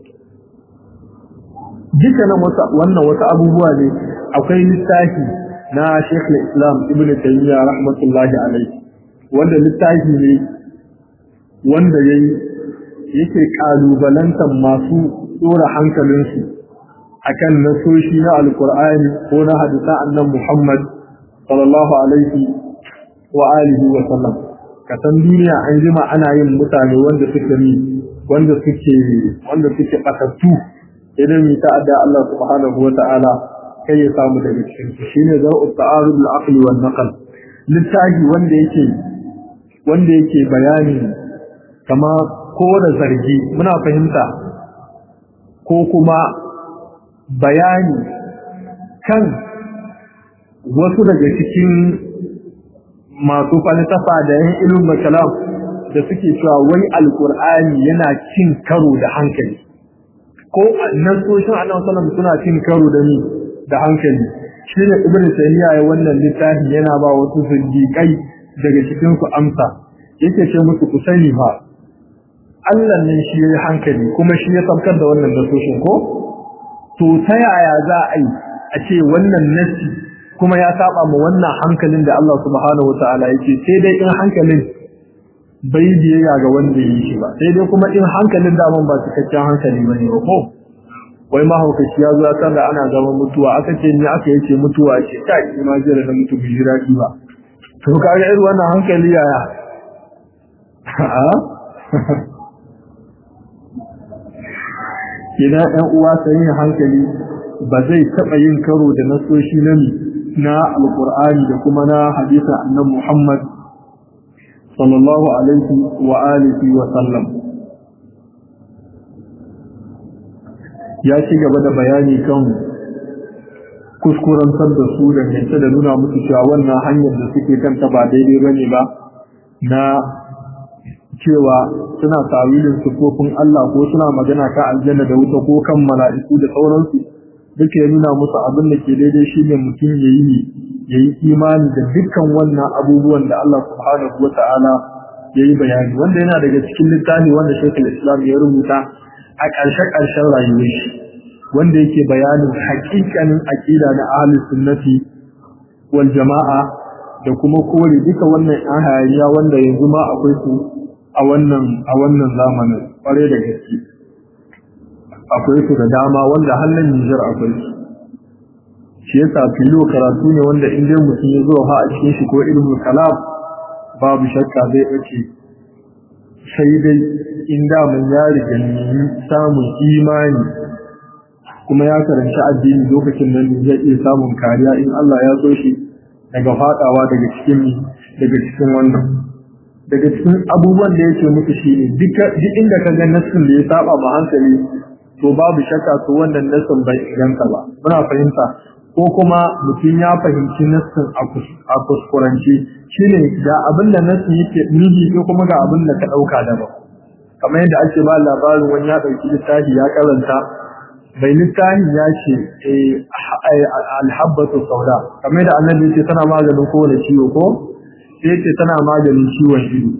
dukkanin wannan wasu abubuwa ne akwai littafi na Sheikh Islam Ibn Taymiyyah rahmatullahi alaihi wanda littafi ne wanda yayi yake kalubalantar masu tsora hankalinsu akan nasoshi na alkur'ani ko na hadisa annan Muhammad sallallahu alaihi wa alihi wa sallam ka san duniya an jima ana yin mutane wanda suke ni wanda suke wanda suke batattu idan mi ta'adda Allah subhanahu wa ta'ala kai ya samu daga cikin su shine zar'u ta'arud al-aql wal naql littafi wanda yake wanda yake bayani kama ko da zargi muna fahimta ko kuma bayani kan wasu daga cikin masu falsafa da yan ilimin kalam da suke cewa wai alkur'ani yana cin karo da hankali ko nasoshin annabi sallallahu suna cin karo da ni da hankali shine ibn taymiya ya wannan littafi yana ba wasu zindiƙai daga cikin su amsa yake ce musu ku sani fa Allah ne shi yayi hankali kuma shi ya saukar da wannan nasoshin ko to ta yaya za a yi a ce wannan nasi kuma ya saba ma wannan hankalin da Allah subhanahu wataala yake sai dai in hankalin bai biyayya ga wanda ya yi shi ba sai dai kuma in hankalin daman ba cikakken hankali bane ba ko wai mahaukaci ya zo ya san da ana zaman mutuwa aka ce ni aka yace mutuwa ce kai ma jira da mutu bi jira ba to kaga irin wannan hankali yaya a idan ɗan uwa sai hankali ba zai taɓa yin karo da nasoshi na na alƙur'ani da kuma na hadisin annabi Muhammad sallallahu alaihi wa alihi wa sallam ya ci gaba da bayani kan kuskurantar da su dangance da nuna musu cewa wannan hanyar da suke kanta ba daidai bane ba na cewa suna tawilin sufofin Allah ko suna magana kan aljanna da wuta ko kan mala'iku da sauransu duka ya nuna musu abin da ke daidai shine mutum ya yi ya yi imani da dukkan wannan abubuwan da Allah subhanahu wa ta'ala ya yi bayani wanda yana daga cikin littafi wanda shekul islam ya rubuta a ƙarshe-ƙarshen rayuwar shi wanda yake bayanin haƙiƙanin aƙida na ahlus sunnati wal jama'a da kuma kore duka wannan an hayaniya wanda yanzu ma akwai su a wannan a wannan zamanin ƙware da gaske akwai su da dama wanda hannun Nijar akwai su shi yasa filo karatu ne wanda in dai mutum ya zo ha a cikin shi ko ilmul kalam babu shakka zai bace sai dai in da mun ya riga nemi samun imani kuma ya karanci addini lokacin nan zai iya samun kariya in Allah ya so shi daga fadawa daga cikin daga cikin wannan daga cikin abubuwan da yake muku shi ne duk inda ka ga nassin da ya saba ma hankali to babu shakka to wannan nassin bai inganta ba muna fahimta ko kuma mutum ya fahimci nassin a kuskuranci shine ga abin da nassin yake nufi ko kuma ga abin da ka ɗauka daban kamar yadda ake ba labarin wani ya ɗauki littafi ya karanta bai littafi ya ce alhabbatu sauda kamar da annabi ce tana maganin kowane ciwo ko sai ce tana maganin ciwon ido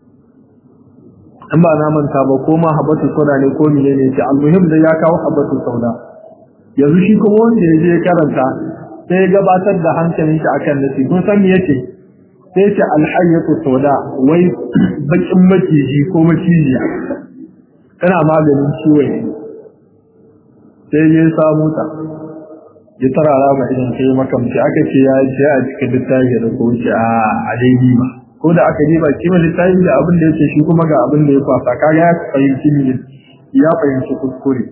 in ba na manta ba ko ma habbatu sauda ne ko mene ne ce almuhim da ya kawo habbatu sauda yanzu shi kuma wanda ya je karanta sai ya gabatar da hankalin shi akan nasi kun san me yake sai ce alhayyatu sauda wai bakin maciji ko macijiya tana maganin ciwon ido sai ya samu ta ya tarara ma idan sai makamci aka ce ya ce a cikin littafi da ko ce a a daidai ba ko da aka diba kima littafi da abin da yake shi kuma ga abin da ya kwasa kaga ya fahimci ne ya fahimci kuskure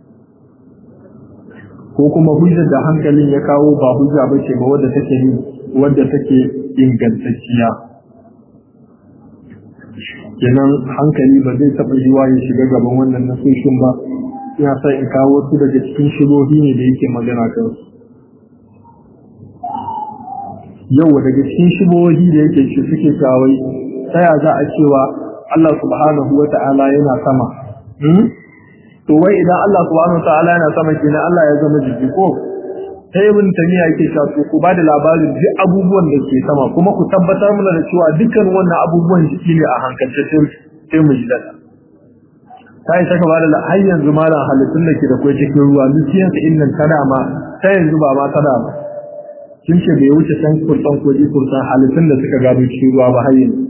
ko kuma hujjar da hankalin ya kawo ba hujja ba ce ba wadda take yi wadda take ingantacciya kenan hankali ba zai taɓa yiwa ya shiga gaban wannan nasoshin ba ina sa in kawo su daga cikin shigohi ne da yake magana kansu yau daga cikin shigohi da yake shi suke kawai ta ya za a cewa Allah subhanahu wa ta'ala yana sama to wai idan Allah subhanahu wa ta'ala yana sama kenan Allah ya zama jiki ko sai ibn tamiya yake cewa to ku ba da labarin duk abubuwan da ke sama kuma ku tabbatar mana da cewa dukkan wannan abubuwan jiki ne a hankalce sai mu ji dada ta yi saka bada da har yanzu malam halittun da ke da kwai cikin ruwa nufiyan sa innan tada ma ta yanzu ba ma tada ba kin ce bai wuce san kursan koji kursan halittun da suka gado cikin ruwa ba har yanzu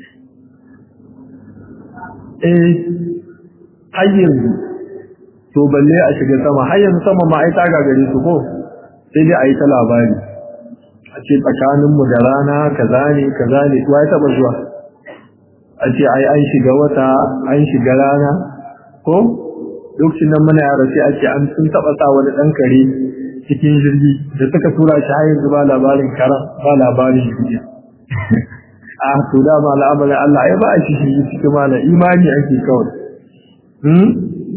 eh har yanzu to balle a shiga sama har yanzu sama ma ai ta gagare su ko sai dai a yi ta labari a ce tsakaninmu da rana kaza ne kaza ne wa ya taba zuwa a ce ai an shiga wata an shiga rana ko lokacin nan muna yara sai ake an sun taba sa wani dan kare cikin jirgi da suka tura shi har yanzu ba labarin karan ba labarin jirgi a to da ma al'amarin Allah ai ba a shi shi cikin mana imani ake kawai hmm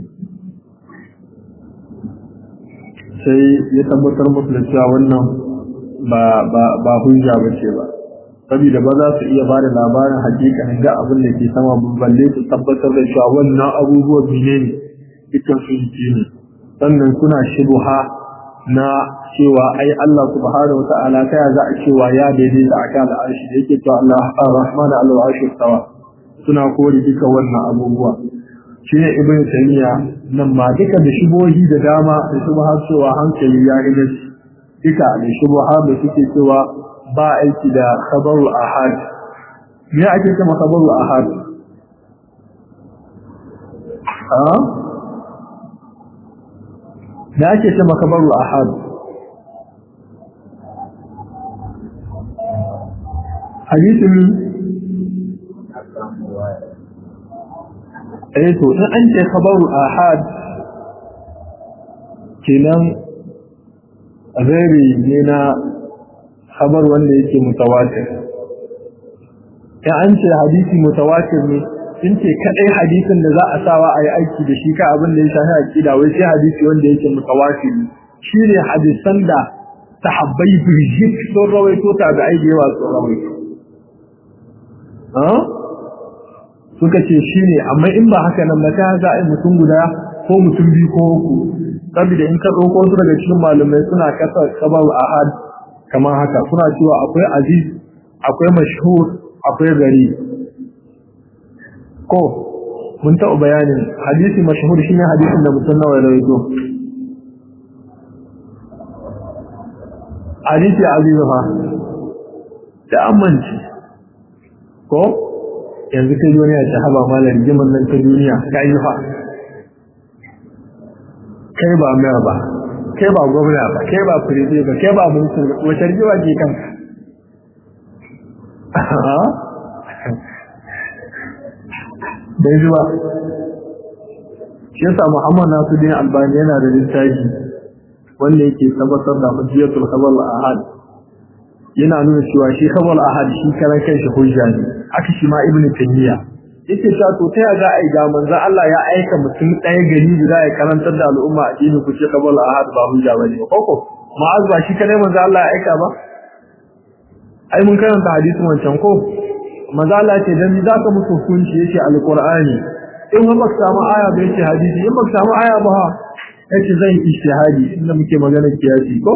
sai ya tabbatar musu da cewa wannan ba ba ba hujja bace ba saboda ba za su iya ba da labarin hakikanin ga abin da ke sama balle su tabbatar da cewa wannan abubuwan mene ne dukkan su jiki ne sannan suna shubuha na cewa ai Allah subhanahu wa ta'ala ta za a cewa ya daidaita akan al'arshi da yake cewa Allah ar-rahman al-arshi tawa suna kore duka wannan abubuwa shine ibn taymiya nan ma duka da shubuhi da dama da shubha cewa hankali ya rige duka da shubha da suke cewa ba aiki da khabarul ahad me ake cewa khabarul ahad ha me ake cewa khabarul ahad hadisin eh to in an ce khabarul ahad kenan rabi ne na khabar wanda yake mutawatir in an ce hadisi mutawatir ne sun ce kadai hadisin da za a sawa a yi aiki da shi ka abin da ya shafi aqida wai sai hadisi wanda yake mutawatir shine hadisan da sahabbai birjit sun rawaito ta da aiki yawa sun rawaito suka ce shine amma in ba haka nan ba ta za a yi mutum guda ko mutum biyu ko uku saboda in ka ɗauko su daga cikin malamai suna kasa kabar ahad kamar haka suna cewa akwai aziz akwai mashhur akwai gari ko mun taɓa bayanin hadisi mashhur shine hadisin da mutum nawa ya rawaito hadisi aziz fa da amince ko yanzu kai duniya ta haba malar jiman nan ta duniya ka yi fa kai ba mayar ba kai ba gwamna ba kai ba firije ba kai ba mulkin ba wace rigewa ke kanka bai ji ba shi yasa muhammad nasuddin albani yana da littafi wanda yake tabbatar da hujjatul khabar ahad yana nuna cewa shi khabar ahad shi karan kanshi hujja ne aka shi ma ibnu taymiya yake cewa to ta ya za a yi ga manzo Allah ya aika mutum ɗaya gari da ya karantar da al'umma a dini ku ce kabul ahad ba hujja bane ba koko ma'az ba shi kadai manzo Allah ya aika ba ai mun karanta hadisin wancan ko manzo Allah ce dan za ka musu hukunci yace alqur'ani in ba ka samu aya ba yace hadisi in ba ka samu aya ba yace zan ijtihadi inda muke magana kiyasi ko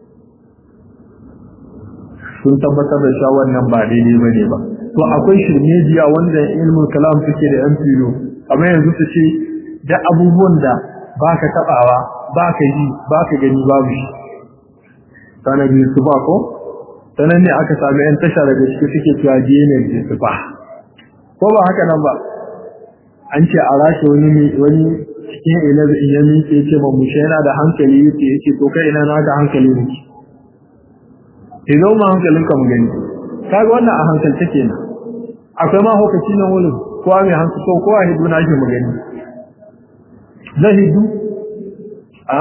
sun tabbatar da cewa wannan ba daidai bane ba to akwai shirmejiya wanda ilmul kalam suke da yan filo amma yanzu su ce da abubuwan da baka tabawa baka ji baka gani babu shi sanan biyu su ba ko sanan ne aka sami yan tasha daga cikin suke cewa DNA ne su ba ko ba haka nan ba an ce a rashe wani wani cikin ilabi in yami ke ce ma mushe yana da hankali yake yake to kai ina na ga hankali ne idan ma hankalin ka mu gani kaga wannan a hankalta kenan akwai ma hukaci nan wurin kowa mai hankali ko kowa hidu na shi mu gani zai hidu a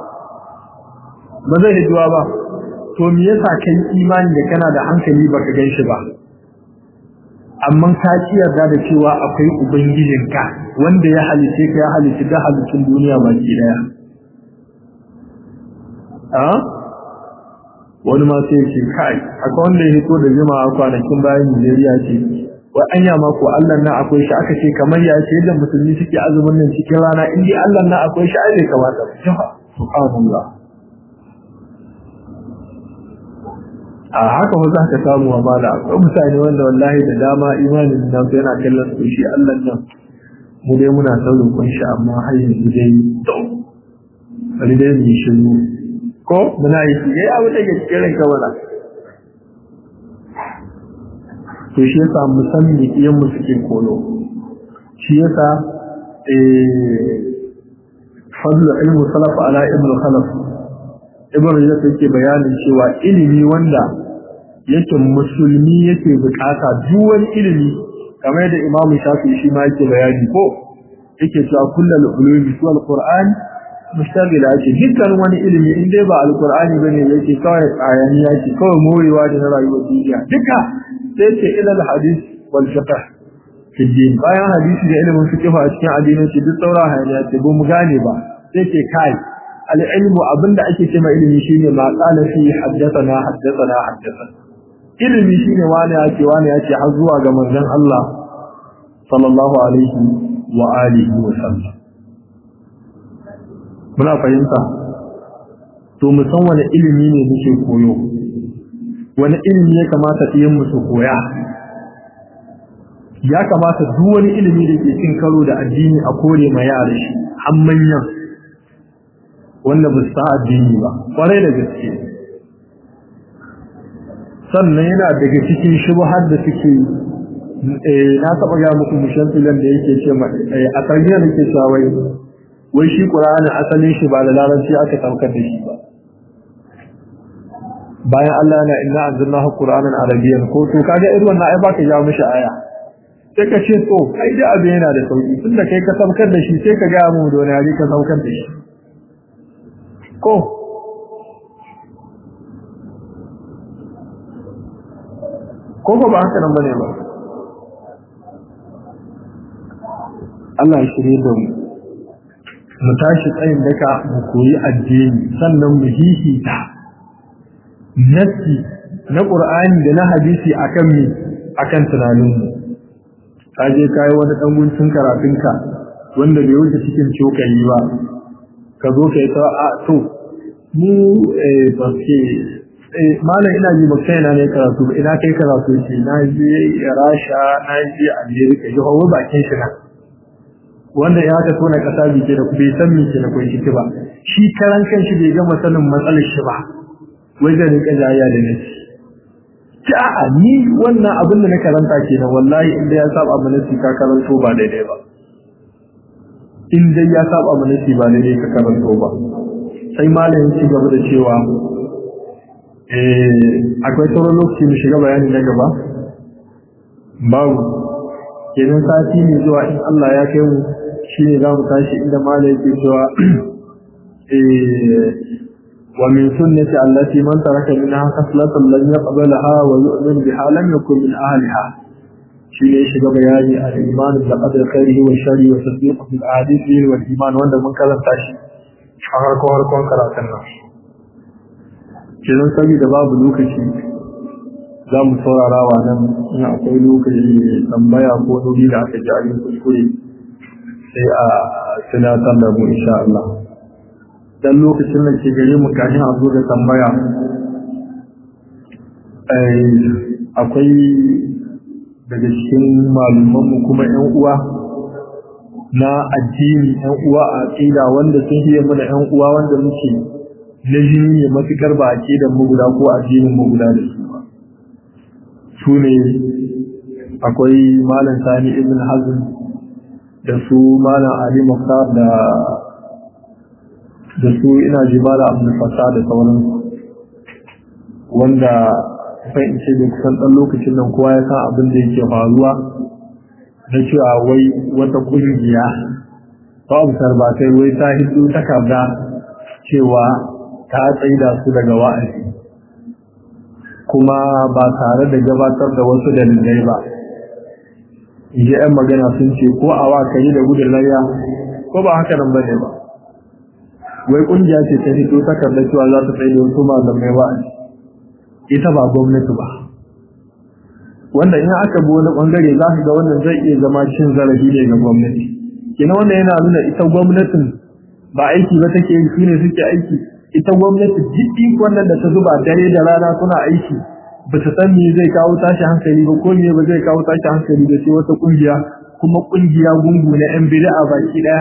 ba zai hiduwa ba to me yasa kai imani da kana da hankali baka gan shi ba amma ka ci yarda da cewa akwai ubangijinka wanda ya halice ka ya halice da halittun duniya baki daya a wani ma sai ce kai akwai wanda ya hito da jima a kwanakin bayan Nigeria ce wai anya ma ko Allah na akwai shi aka ce kamar ya ce yadda musulmi suke azumin nan cikin rana in dai Allah na akwai shi ai bai kamata subhanallah a haka ba za ka samu wa mala akwai mutane wanda wallahi da dama imanin nan yana kallon su shi Allah nan mu dai muna saurin kun shi amma har yanzu dai bari dai mu shiru ko muna yi shi dai abu da ke cikin ranka mana to shi yasa mu san me iyan mu suke koyo shi yasa eh fadlu ilmu salaf ala ibnu khalaf ibnu rajab yake bayanin cewa ilimi wanda yake musulmi yake bukata duk wani ilimi kamar yadda imamu shafi shi ma yake bayani ko yake cewa kullal ulumi su alquran mustaqila ce dukkan wani ilimi in dai ba alqur'ani bane yake kawai tsayani yake kawai morewa da na rayuwar duniya duka sai ce ila alhadith wal fiqh fi din bayan hadisi da ilimin fiqh a cikin addinin shi duk saura hayaniya ce ba mu gane ba sai ce kai al-ilmu abinda ake cewa ilimi shine ma qala fi haddathana haddathana haddathana ilimi shine wani yake wani yake har zuwa ga manzon Allah sallallahu alaihi wa alihi wa sallam muna fahimta to mu san wani ilimi ne muke koyo wani ilimi ya kamata ɗiyan mu su koya ya kamata duk wani ilimi da ke cin karo da addini a kore ma yara shi har manyan wanda ba su sa addini ba kwarai da gaske sannan yana daga cikin shubhar da suke na taba ga muku mushan filan da yake ce a tarbiyyar da ke shawai wai shi qur'ani asalin shi ba da larabci aka saukar da shi ba bayan Allah na inna anzalnahu qur'anan arabiyyan ko to kaga irin wannan ai baka ja mishi aya sai ka ce to ai da abin yana da sauki tunda kai ka saukar da shi sai ka ga mu da wani ka saukar da shi ko ko ko ba haka nan bane ba Allah ya shirye da mu mu tashi tsayin daka mu koyi addini sannan mu hihita nasi na Qur'ani da na hadisi akan mi akan tunanin mu kaje kai wani dan guntun karatunka wanda bai wuce cikin cokali ba ka zo kai ta a to mu eh baske malam ina ji ba kai na ne karatu ba ina kai karatu ce na je Rasha na je America ji hawo bakin shi na wanda ya ka tona kasa bi ke da ku bai san me ke da kun shi ba shi karan kan shi bai gama sanin matsalar shi ba wai da rika jaya da nasi a'a ni wannan abin da na karanta kenan wallahi inda ya saba mana ka karanto ba daidai ba in dai ya saba mana ba daidai ka karanto ba sai malamin ci gaba da cewa akwai sauran lokaci mu shiga bayani na gaba babu kenan sati ne zuwa in Allah ya kai mu shi ne za mu tashi inda mala yake cewa wa min sunnati allati man taraka minha khaslatan lam yaqbalha wa yu'min biha lam yakun min ahliha shi ne shiga bayani a imanin da qadar khairihi wa sharri wa tasdiq bil ahadithi wal iman wanda mun karanta shi a harkon harkon karatun nan kenan saboda babu lokaci za mu saurara wa nan in akwai lokaci tambaya ko nuri da aka ji a yin kuskure sai a tunatar da mu insha Allah dan lokacin da ke gare mu kafin a zo da tambaya akwai daga cikin malumanmu kuma ‘yan uwa na addini ‘yan uwa a ƙida wanda sun hiye mana ‘yan uwa wanda muke na jini ne matuƙar ba a ƙidan mu guda ko addinin mu guda da su ba su ne akwai malam sani ibn hazm da su malam ali muktar da da su ina ji malam abdul fasa da sauran wanda sai in ce da kusan ɗan lokacin nan kowa ya san abin da yake faruwa na cewa wai wata ƙungiya ta observatai wai ta hiddo takarda cewa ta tsaida su daga wa'azi kuma ba tare da gabatar da wasu dalilai ba inji 'yan magana sun ce ko a wakari da gudun layya ko ba haka nan bane ba wai ƙungiya ce ta hiddo takarda cewa za ta tsaida wasu malamai wa'azi ita ba gwamnati ba wanda in aka bi wani bangare za ka ga wannan zai iya zama cin zarafi ne ga gwamnati kina wannan yana nuna ita gwamnatin ba aiki ba take yi shine suke aiki ita gwamnati duk wannan da ta zuba dare da rana suna aiki ba ta san me zai kawo tashi hankali ba ko me ba zai kawo tashi hankali da sai wata kungiya kuma kungiya gungu na yan bid'a baki daya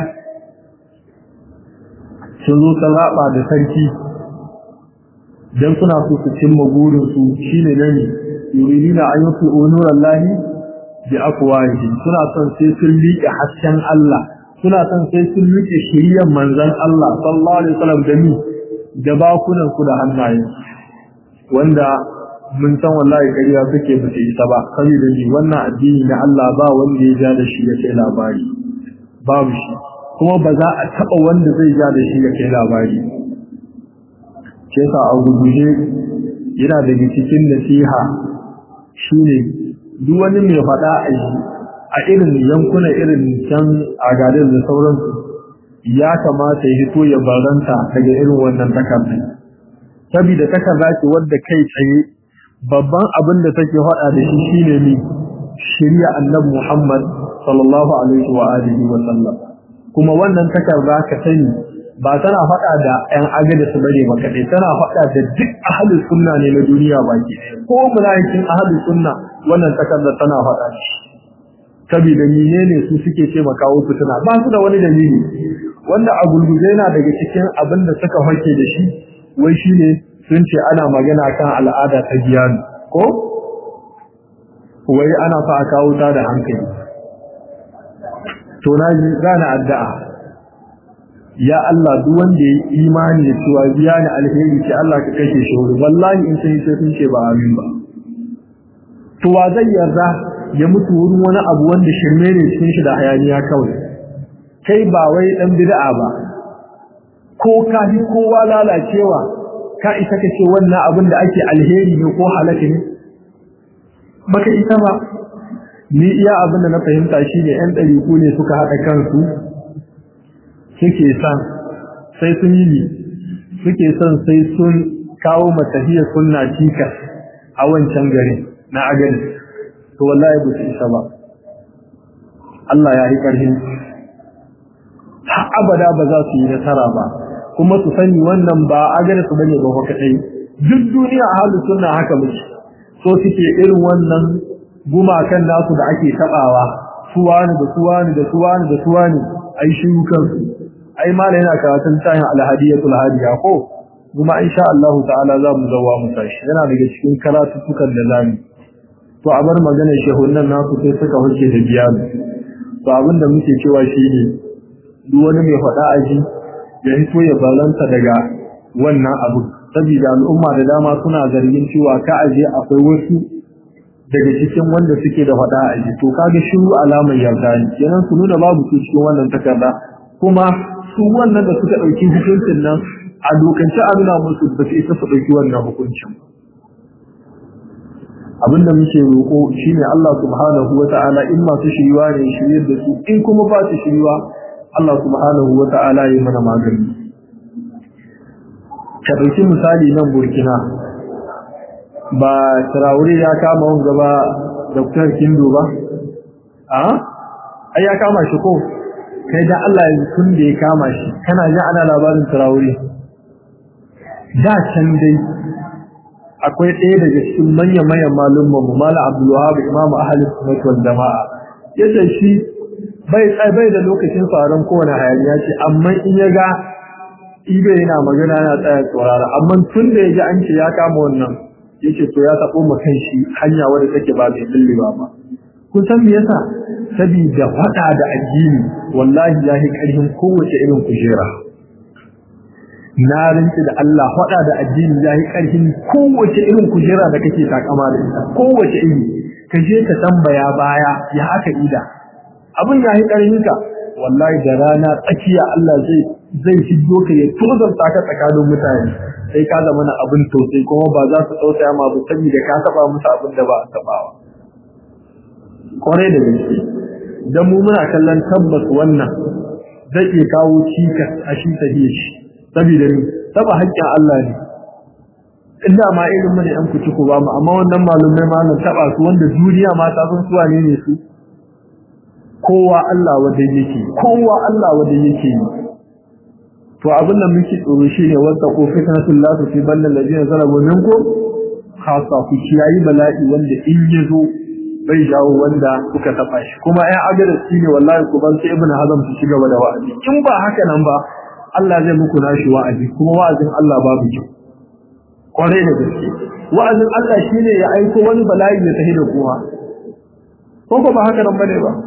sun zo ta raba da sarki dan suna so su cimma burinsu shine nan yuridina an yusu unuran lahi bi afwahi suna son sai sun liƙe hasken Allah suna son sai sun liƙe shiriyar manzon Allah sallallahu alaihi wasallam da ni da bakunan su da hannaye wanda mun san wallahi ƙarya suke ba su isa ba saboda ni wannan addini na Allah ba wanda ya ja da shi ya kai labari babu shi kuma ba za a taɓa wanda zai ja da shi ya kai labari ke sa a guguje yana daga cikin nasiha shine duk wani mai faɗa a yi a irin yankuna irin can a garin da sauransu ya kamata ya hito ya baranta daga irin wannan takardar saboda takarda ce wadda kai tsaye babban abin da take faɗa da shi shine ne shirya annabi Muhammad sallallahu alaihi wa alihi wa sallam kuma wannan takarda ka sani ba tana faɗa da ‘yan agada su bare ba kaɗai tana faɗa da duk ahalin sunna ne na duniya baki ko mulayikin ahalin sunna wannan takardar tana faɗa da shi saboda mine ne su suke taimakawa fitina ba su da wani dalili wanda a gulguze yana daga cikin abin da suka hake da shi wai shi ne sun ce ana magana kan al'ada ta biyanu ko wai ana sa a kawo ta da hankali to na ji gane addu'a ya Allah duk wanda ya imani da cewa biya ni alheri ce Allah ka kashe shi wuri wallahi in sai sai sun ce ba amin ba to wa zai yarda ya mutu wurin wani abu wanda shirme ne cikin shi da hayaniya kawai kai ba wai dan bid'a ba ko ka fi kowa lalacewa ka isa ka ce wannan abin da ake alheri ne ko halaka ne baka isa ba ni iya abin da na fahimta shine yan ɗariku ne suka haɗa kansu suke son sai sun yi ne suke son sai sun kawo matafiya sunna cikas a wancan gari na agani to wallahi ba su isa ba Allah ya yi ƙarfin har abada ba za su yi nasara ba kuma su sani wannan ba agani su bane ba kaɗai duk duniya a halin sunna haka muke so suke irin wannan gumakan nasu da ake taɓawa suwani da suwani da suwani da suwani ai shi kansu ai mala yana karatun tayin alhadiyatul hadiya ko kuma insha Allah ta'ala za mu zawa mu tashi yana daga cikin karatutukan da zamu to a bar maganar shehunan nasu sai suka huce da biyanu to abin da muke cewa shine duk wani mai faɗa aji ya hito ya balanta daga wannan abu saboda al'umma da dama suna zargin cewa ka aje akwai wasu daga cikin wanda suke da faɗa aji to kaga shiru alamar yarda ne kenan su nuna babu su cikin wannan takarda kuma su wannan da suka ɗauki hukuncin nan a dokance a nuna musu ba su isa su ɗauki wannan hukuncin abinda muke roƙo shine Allah subhanahu wata'ala in masu shiriwa ne shiryar da su in kuma ba su shiriwa Allah subhanahu wata'ala ya mana magani ka ɗauki misali nan Burkina ba Traore ya kama wanga ba Dr. Kindo ba a ai ya kama shi ko kai da Allah yanzu tun da ya kama shi kana ji ana labarin Traore da can dai akwai ɗaya daga cikin manya-manyan malumman mu Malam Abdul Wahab Imam Ahlus Sunnah wal Jama'a yace shi bai bai da lokacin faran kowane hayaniya ce amma in ya ga ibe yana magana yana tsaya tsorara amma tun da ya ji an ce ya kama wannan yace to ya taɓo ma kan shi hanya wadda take ba mai billiba ba kun san me yasa saboda faɗa da addini wallahi ya yi ƙarfin kowace irin kujera na rinci da Allah faɗa da addini ya yi ƙarfin kowace irin kujera da kake takama da ita kowace iri ka je ka tambaya baya ya haka ida abin ya yi ƙarfin ka wallahi da rana tsakiya Allah zai zai shigo ka ya tozarta ka tsakanin mutane sai ka zama na abin tausayi kuma ba za su tausaya ma ba saboda ka taba musu abin da ba a tabawa kwarai da gaske dan mu muna kallon tabbas wannan zai iya kawo cikas a shi tahiyar shi saboda ni taba haƙƙin Allah ne inda ma irin mu ne an kuci ku ba mu amma wannan malumai ma nan taba su wanda duniya ma ta san suwa ne ne su kowa Allah wanda yake kowa Allah wanda yake yi to abin da muke tsoro shine wata ko fitnatul la fi ballal ladina zalamu minkum khassa ku kiyayi bala'i wanda in yazo bai jawo wanda kuka tafa shi kuma ai agarar shine wallahi ku ban sai ibnu hazm su shiga da wa'azi in ba haka nan ba Allah zai muku nashi wa'azi kuma wa'azin Allah babu kyau kwarai da gaske wa'azin Allah shine ya aiko wani bala'i ya tahi da kowa ko ba haka nan bane ba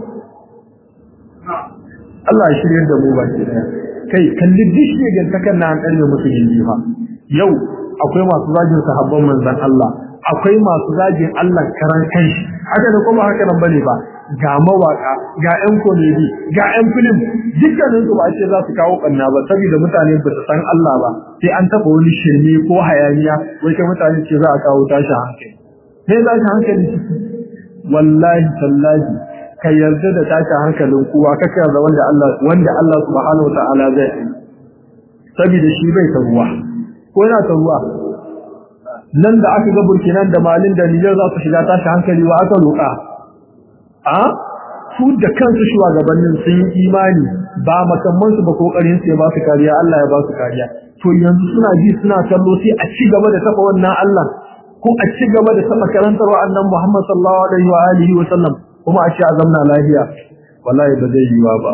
Allah ya shirye da mu baki daya kai kalli dishi gantakan na an ɗarme musu gindi fa yau akwai masu zagin sahabban manzon Allah akwai masu zagin Allah karan kanshi haka da kuma haka nan bane ba ga mawaka ga ƴan komedi ga ƴan film dukkanin su ba ce za su kawo kanna ba saboda mutane ba su san Allah ba sai an taba wani shirme ko hayaniya wai kai mutane ce za a kawo tashi hankali me za shi hankali wallahi tallahi ka yarda da tashi hankalin kowa ka yarda wanda Allah wanda Allah subhanahu wataala zai yi saboda shi bai taruwa ko yana taruwa nan da aka ga Burkina da Malin da Niger za su shiga tashi hankali wa aka roƙa a su da kansu shugabannin sun yi imani ba makamman su ba kokarin su ya ba su kariya Allah ya ba su kariya to yanzu suna ji suna kallo sai a ci gaba da tafa wannan Allah ko a ci gaba da tafa karantar wa'annan Muhammad sallallahu alaihi wa alihi wa sallam kuma a ce a zamna lafiya wallahi ba zai yiwa ba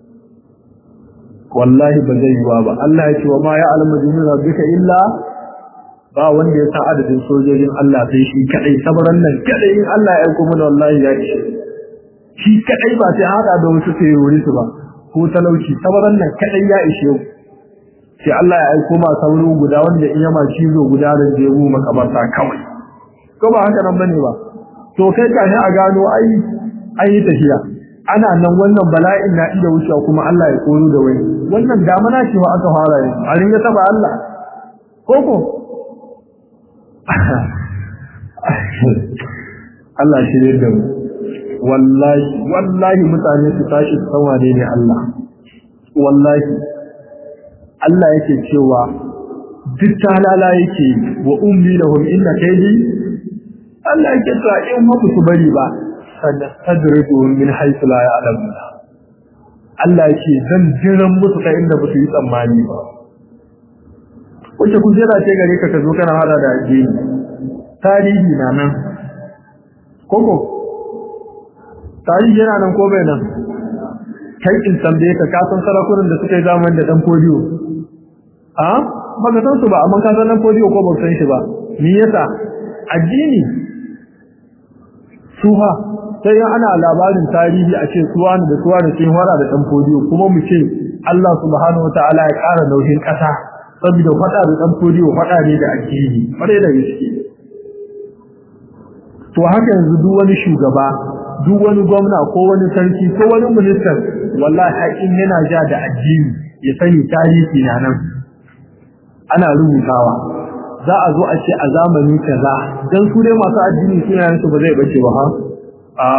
wallahi ba zai yiwa ba Allah ya ce wa ma ya'lamu junuda bika illa ba wanda ya san adadin sojojin Allah sai shi kadai sabaran nan kadai in Allah ya aiko mana wallahi ya ishe shi kadai ba sai hada da wasu sai yori su ba ko talauci sabaran nan kadai ya ishe sai Allah ya aiko ma sauro guda wanda in yama cizo guda da jebu makabarta kawai ko ba haka nan bane ba to kai ka a gano ai an yi tafiya ana nan wannan bala'in na iya wucewa kuma Allah ya koro da wani wannan damana ce wa aka fara yanzu a ringa taba Allah koko Allah shi ne da mu wallahi wallahi mutane su tashi su san wane ne Allah wallahi Allah yake cewa duk talala yake wa ummi lahum inna kaydi Allah yake cewa in ma su bari ba sanastadrijuhum min haythu la ya'lamun Allah yake zan jiran musu ta inda ba su yi tsammani ba wace kujera ce gare ka ka zo kana hada da addini tarihi na nan koko tarihi yana nan ko bai nan kai in tambaye ka ka san sarakunan da suka yi zaman da dan fodiyo a ba ka san su ba amma ka san dan fodiyo ko ba san shi ba me yasa addini suha sai ana labarin tarihi a ce suwa da suwa da sun fara da dan fodiyo kuma mu ce Allah subhanahu wataala ya ƙara nauyin ƙasa saboda faɗa da dan fodiyo faɗa ne da addini bare da gaske to haka yanzu duk wani shugaba duk wani gwamna ko wani sarki ko wani ministan wallahi haƙin yana ja da addini ya sani tarihi na nan ana rubutawa za a zo a ce a zamani kaza dan su dai masu addini sunayen su ba zai bace ba ha a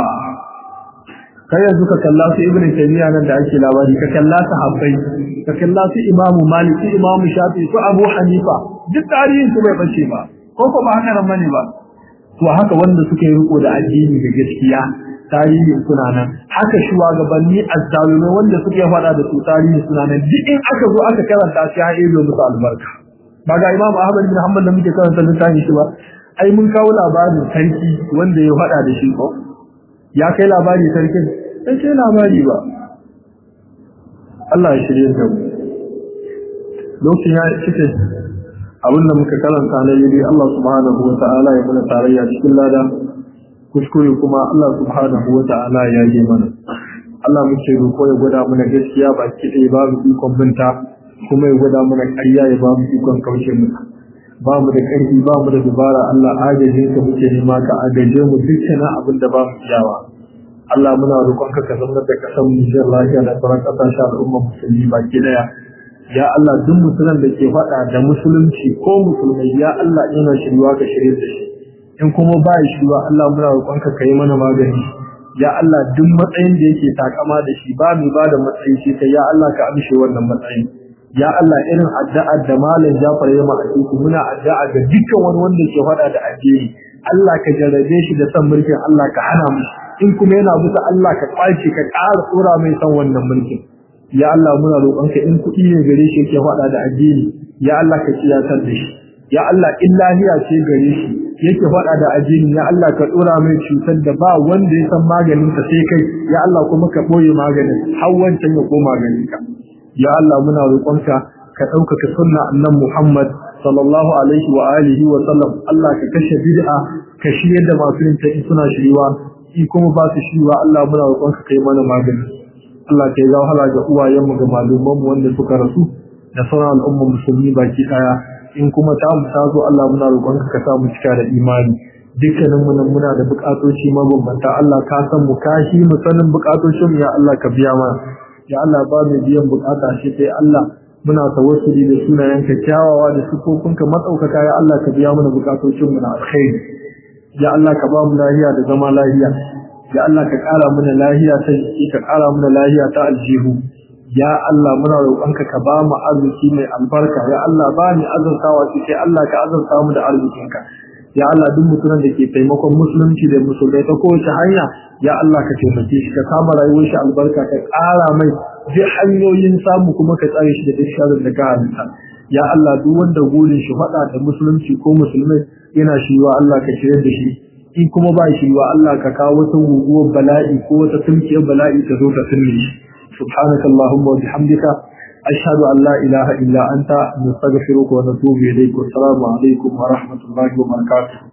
kai yanzu ka kalla su ibn taymiya nan da ake labari ka kalla su habbai ka kalla su imamu malik su imamu shafi su abu hanifa duk tarihin su bai bace ba ko ko ba haka nan ba to haka wanda suka yi riko da addini da gaskiya tarihin suna nan haka shugabanni azzalumai wanda suke faɗa da su tarihin suna nan duk in aka zo aka karanta shi ya ido musu albarka ba ga imam ahmad bin hanbal da muke karanta littafin shi ba ai mun kawo labarin sarki wanda ya faɗa da shi ko ya kai labari sarkin sai kai labari ba Allah ya shirye da mu lokacin ya cike abin da muka karanta na yi Allah subhanahu wa ta'ala ya mana tarayya cikin lada kuskure kuma Allah subhanahu wa ta'ala ya yi mana Allah muke roƙo ya gwada mana gaskiya baki ɗaya babu ikon binta kuma ya gwada mana ƙarya ya babu ikon kauce mata ba mu da ƙarfi ba mu da dubara Allah agajin ka muke nema ka agaje mu dukkanin abin da ba mu iyawa Allah muna roƙon ka ka zama da kasan mu jin lafiya da sauran ƙasashen al'umma musulmi baki ɗaya ya Allah duk musulman da ke faɗa da musulunci ko musulmai ya Allah ina shirwa ka shirye da shi in kuma ba ya shirwa Allah muna roƙon ka kai mana magani ya Allah duk matsayin da yake takama da shi ba mu ba da matsayi shi kai ya Allah ka amshe wannan matsayin ya Allah irin addu'ar da malam Jafar ya maka muna addu'a ga dukkan wani wanda ke faɗa da addini Allah ka jarrabe shi da san mulkin Allah ka hana mu in kuma yana bisa Allah ka kwace ka ƙara tsora mai san wannan mulkin ya Allah muna roƙonka in kuɗi ne gare shi yake faɗa da addini ya Allah ka kiyatar da shi ya Allah in lahiya ce gare shi yake faɗa da addini ya Allah ka ɗora mai cutar da ba wanda ya san maganin ka sai kai ya Allah kuma ka ɓoye maganin har wancan ya koma ganin ka ya Allah muna roƙonka ka ɗaukaka sunna annan Muhammad sallallahu alaihi wa alihi wa sallam Allah ka kashe bid'a ka shirye da masu yin ta suna shiriwa in kuma ba su shiriwa Allah muna roƙonka kai mana magani Allah ka yi wahala ga uwayenmu ga malumanmu wanda suka rasu da sauran al'umma musulmi baki daya in kuma ta mu ta zo Allah muna roƙonka ka sa mu cika da imani dukkanin mu nan muna da buƙatoci mabambanta Allah ka san mu ka shi mu sanin buƙatocin ya Allah ka biya mana ya Allah ba mu biyan buƙata shi sai Allah muna tawassuli da sunayenka kyawawa da sifofinka matsaukaka ya Allah ka biya mana buƙatocin mu na alkhairi ya Allah ka ba mu lahiya da zama lahiya ya Allah ka ƙara mana lahiya ta jiki ka ƙara mana lahiya ta aljihu ya Allah muna roƙonka ka ba mu arziki mai albarka ya Allah ba ni azurtawa shi sai Allah ka azurta mu da arzikinka ya Allah duk mutumin da ke taimakon musulunci da musulmai ta kowace hanya ya Allah ka taimake shi ka kama rayuwar shi albarka ka ƙara mai duk hanyoyin samu kuma ka tsare shi da duk sharrin da ka halitta ya Allah duk wanda gurin shi faɗa da musulunci ko musulmai yana shiwa Allah ka shirya da shi in kuma ba shi wa Allah ka kawo wata guguwar bala'i ko wata tunkiyar bala'i ta zo ta tunne shi subhanaka allahumma wa bihamdika ashhadu an la ilaha illa anta nastaghfiruka wa natubu ilayk wa assalamu alaikum wa rahmatullahi wa barakatuh